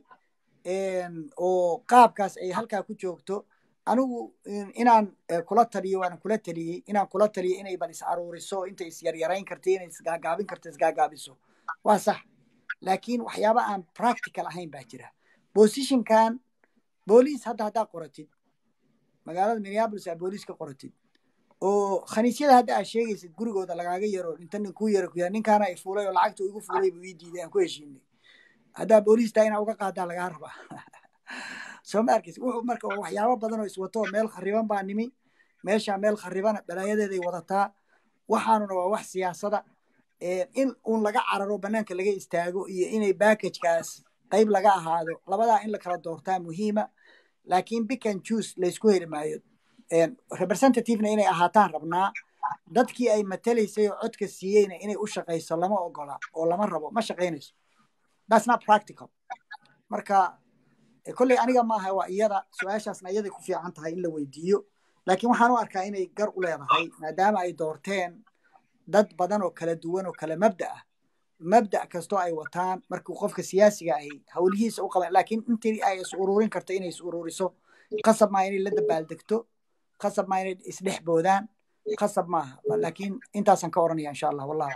oo qaabkaas ay halkaa ku joogto anigu inaan kula taliyo waana kula taliyey inaan kula taliyo inay bal is aruuriso intay is yaryarayn karta inay isgaagaabin karta isgaagaabiso waa sax laakiin waxyaaba aan practical ahayn baa jira positionkan booliis hadda haddaa qoratid magaalada minneapolis aa booliis ka qoratid oo khaniisyada hadda aad sheegaysid gurigooda lagaaga yaro inta nin kuu yaro kuyaa ninkaana ay fuulay oo lacagta igu fuulay buu ii diiday aan ku heshiinay haddaa booliistaa inaa uga qaadaa lagaa rabaa soo ma arkaysa wuxuu marka waxyaabo badan oo iswato meel khariban baa nimi meesha meel kharibana balaayadeeday wadataa waxaanuna waa wax siyaasada in uun laga cararo banaanka laga istaago iyo inay backagekaas qayb laga ahaado labadaa in la kala doortaa muhiima laakiin bican juice laysku heli maayo representativena inay ahaataan rabnaa dadkii ay matalaysay oo codka siiyeyna inay u shaqayso lama ogola oo lama rabo ma shaqaynayso that's not practical marka kolley aniga maaha waa iyada su-aashaasna iyaday ku fiican tahay in la weydiiyo laakiin waxaan u arkaa inay gar u leedahay maadaama ay doorteen dad badan oo kala duwan oo kala mabda ah mabda kastoo ay wataan markuu qofka siyaasiga ahi howlihiisa u qaban laakiin intii ay is ururin karta inay is ururiso qasab maa inay la dabaaldegto qasab maa inay isdhex boodaan qasab maaha laakiin intaasaan ka oranaya insha allah wallahu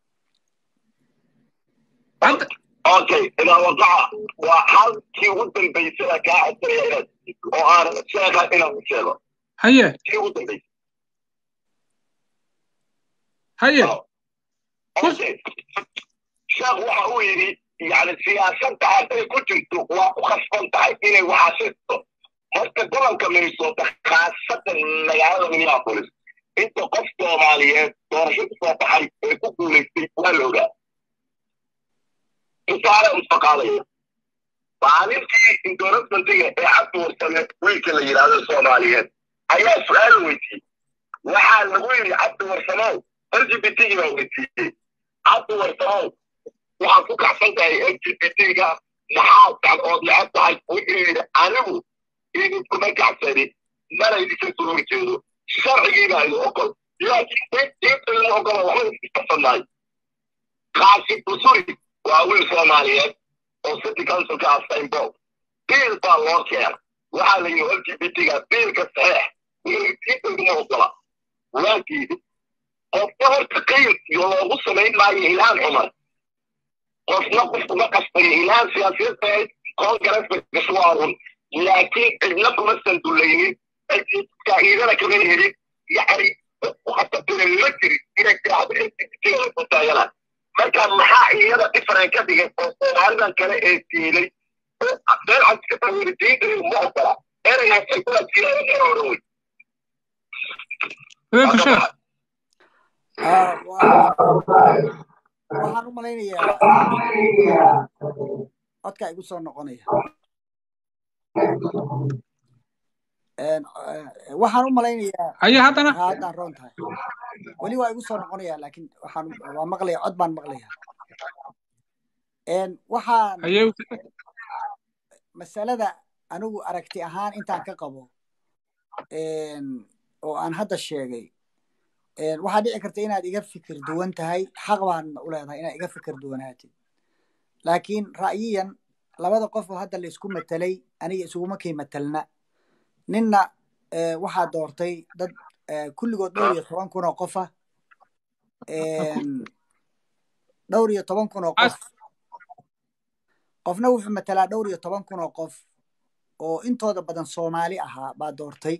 aclam okay idaa waqaca waa halkii ugu dambaysada kaa codsanaya oo aan sheekha inaan u sheego haye kii ugu dambaysa haye okay sheekh waxa uu yidhi yani siyaasadda hadday ku jirto waa ku khasban tahay inay waxaasisto horta gobolka minnesota khaasatan magaalada minneapolis inta qof soomaaliyeed doorasho ku soo baxay ee ku guulaystay waa la ogaa tusaale mustaqaalaya maalintii indorasmantiga ee cabdi warsame wiilka la yidhaahdo soomaaliyeed ayaa su-aal weydiiyey waxaa lagu yidhi cabdi warsamow l g b t baa weydiiyey cabdi warsamow waxaad ku kacsan tahay l g b t-ga maxaad ood necab tahay wuxuu yidhi anigu idinkuma kacsanin mana idinka soo horjeedo sharcigiibaa idin ogol laakiin diinta lama ogola waxba isfarsannaay qaasi usuri waa wiil soomaaliyeed oo city councilka ah sainbow biil baa loo keena waxaa la yidhi lgbtga biilka saxeex diinta laguma ogola waa diiday qofka horta qayl loogu samayn maayo ilhaan cumar qofna qof kuma qasbayo ilhaan siyaasiyadeed kongareska gashwaarun laakiin cidna kuma sandulaynin faa'iidana kama helin yacni khatartuna ma jirin inay tiraahdo lgbtga ku taagana marka maxaa iyada differen ka dhigay oo soomaalidan kale ee diiday meel cad ka tawiri diinta ma ogola eraygaas ay kula jiraan in oran wey fadiilatu sheekh waxaan u malaynayaa codkaa igu soo noqonaya waxaan u malaynayaa haye haddana haddaan roon tahay weli waa igu soo noqonaya laakiin waxaan waa maqlaya cod baan maqlaya waxaan haye masalada anigu aragti ahaan intaan ka qabo oo aan hadda sheegay waxaa dhici karta inaad iga fikir duwan tahay xaq baan u leedahay inaad iga fikir duwanaatid laakiin ra'yiyan labada qof oo hadda laysku matelay aniga isuguma kay matelna ninna waxaa doortay dad kulligood dhowr iyo toban kun oo qofa dhowr iyo toban kun oo qof qofna wuxuu matelaa dhowr iyo toban kun oo qof oo intooda badan soomaali ahaa baa doortay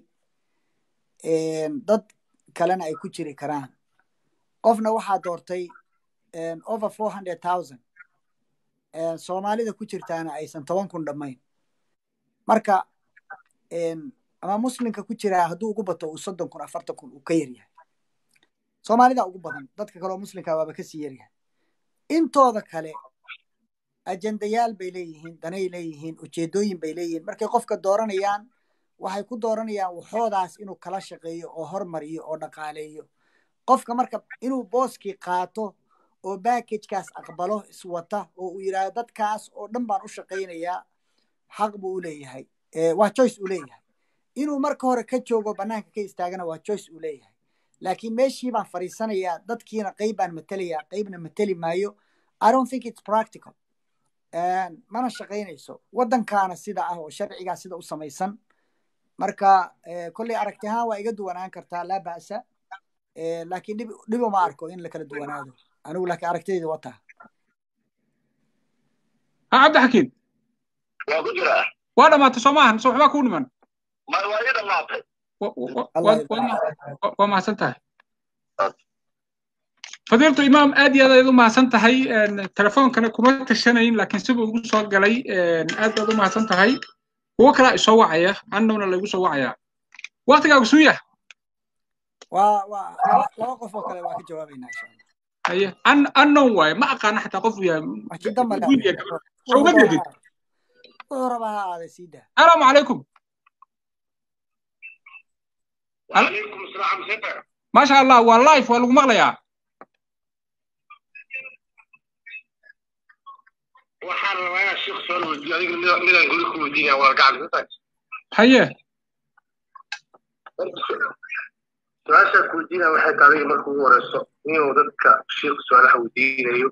dad kalena ay ku jiri karaan qofna waxaa doortay over four hundred thousand soomaalida ku jirtaana aysan toban kun dhammayn marka ama muslimka ku jiraa hadduu ugu bato uu soddon kun afartan kun uu ka yaryahay soomaalida ugu badan dadka kaleoo muslimka waaba kasii yaryahay intooda kale ajendayaal bay leeyihiin danay leeyihiin ujeedooyin bay leeyihiin markay qofka dooranayaan waxay ku dooranayaan waxoodaas inuu kala shaqeeyo oo hormariyo oo dhaqaaleeyo qofka marka inuu booskii qaato oo backagekaas aqbalo iswata oo uu yidhaahdo dadkaas oo dhan baan u shaqaynayaa xaq buu u leeyahay waa choice uu leeyahay inuu marka hore ka joogo bannaanka ka istaagana waa choice uu leeyahay laakiin meeshii baan fadhiisanayaa dadkiina qayb baan matelayaa qaybna mateli maayo i don't think it's practical mana shaqaynayso waddankaana sida ah oo sharcigaa sida u samaysan marka kolley aragti ahaan waa iga duwanaan kartaa laa ba'sa laakiin dhib dhib uma arko in la kala duwanaado anigu laakiin aragtidayda wataa ha cabdixakiin waa ku jiraa waa dhamaatay soo maahan mise waxbaa kuu dhiman ma waa ii dhamaatay waa mahadsan tahay fadiiltu imaam aad iyo aad ayaad u mahadsan tahay telefoonkana kuma tashanayn laakiin sibuu igu soo galay aad baad u mahadsan tahay kuwo kalaa isoo wacaya annowna laygu soo wacayaa waktigaagu suuya waa waa laba qof oo kale waa ka jawaabaynaa insha allah haye an annown waaye ma aqaana xataa qof uu yahay wajida male wiil iyo gabar soo uma jeedid wuxuu rabaa ha aada sii daa salaamu calaykum وعليكم السلام سفر maasha allah waa life waa lagu maqlayaa waxaan rabaa inaan sheekh soo weydiiyo adiga mid- midaan guri ku weydiinaya waa gacan ka haye su-aashaan ku weydiinaya waxay tahay adiga marka ugu horeyso inuu dadka sheekhu su-aalaha weydiinayo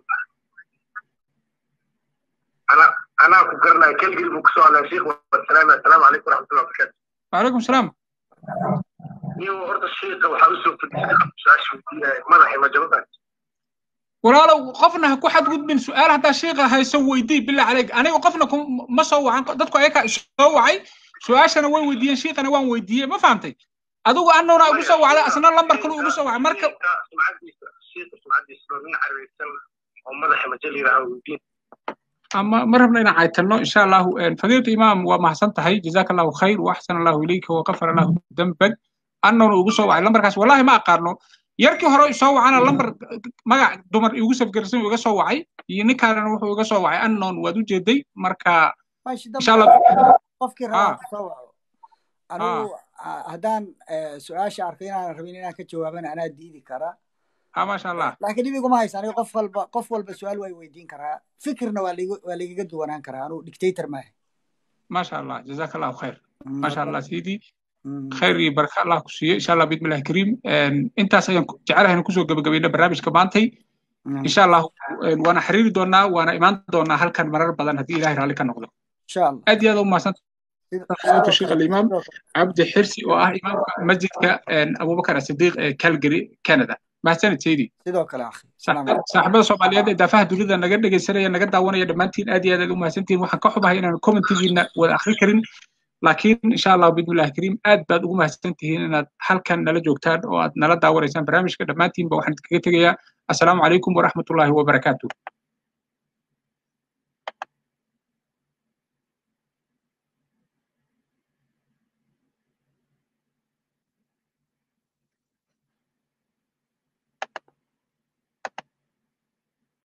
ana anaa ku garanaya keligii buu kusoo hadlaya sheekh wasalaam assalaamu calaykum waraxmatullahi wabarakaatu wacalaykum salaam inuu horta sheekha waxaa usoo fadhiistay su-aasha weydiinaya madaxay majabada walaalow qofna ha ku xadgudbin su-aal haddaa sheekha hayso weydii bilaa caleyk aniga qofna ku- ma soo wacan dadku ayakaa soo wacay su-aashana way weydiiyeen sheekhana waan weydiiyey ma fahantay adigu annowna igu soo wacday asna lambar kalu igu soo wacay marka sumcadiisa sheekha sumcadiisa waa nin careysan oo madaxa majal yiraahdo weydiin ama ma rabna inaan caytanno insha allahu fadiilta imaam waa mahadsan tahay jazaaka allahu khayr waaxsan allahu ilayka wakafar allahu dambag annowna igu soo wacay lambarkaas wallahi ma aqaano yarkii hore isoo wacana lambar magac dumar igu safgarsan iga soo wacay iyo ninkaanana wuxuu iga soo wacay annown waad u jeeday marka wajida insha allah qofkii Ah. rabaa kusoo waco anigu ah, haddaan eh, su-aasha arkay inaanan rabin inaan ka jawaabana anaa diidi karaa ha maasha allah laakiin dhib iguma haysa aniga qof walba qof walba su-aal waa weydiin karaa fikirna waa ligu- waa ligaga duwanaan karaa anigu dictator maaha maasha allah jazaaka allahu khayr maasha allah sidii khayr iyo baraka allah ku siiyo insha allah bismillahi kariim intaas ayaan jecelahay kusoo gabagabayna barnaamijka maantay insha allah waana xiriiri doonaa waana imaan doonaa halkan marar badan haddii ilahay raalli ka noqdo aad iyo aad u mahadsan sheekh alimaam cabdi xirsi oo ah imaamka masjidka abubakar asidiiq ee calgary canada mahadsanid saydi sidoo kale akhi saaxiibada soomaaliyeed ee daafaha dunida naga dhegaysanaya naga daawanaya dhammaantiin aad iyo aad aad u mahadsantihin waxaan ka xubahay inaan commentigiina wada akhri karin laakiin insha allah bismillahi kariim aad baad ugu mahadsan tihiin inaad halkan nala joogtaan oo aad nala daawanaysaan barnaamijka dhammaantiinba waxaan kaga tegayaa assalaamu calaykum waraxmatullaahi wabarakaatuh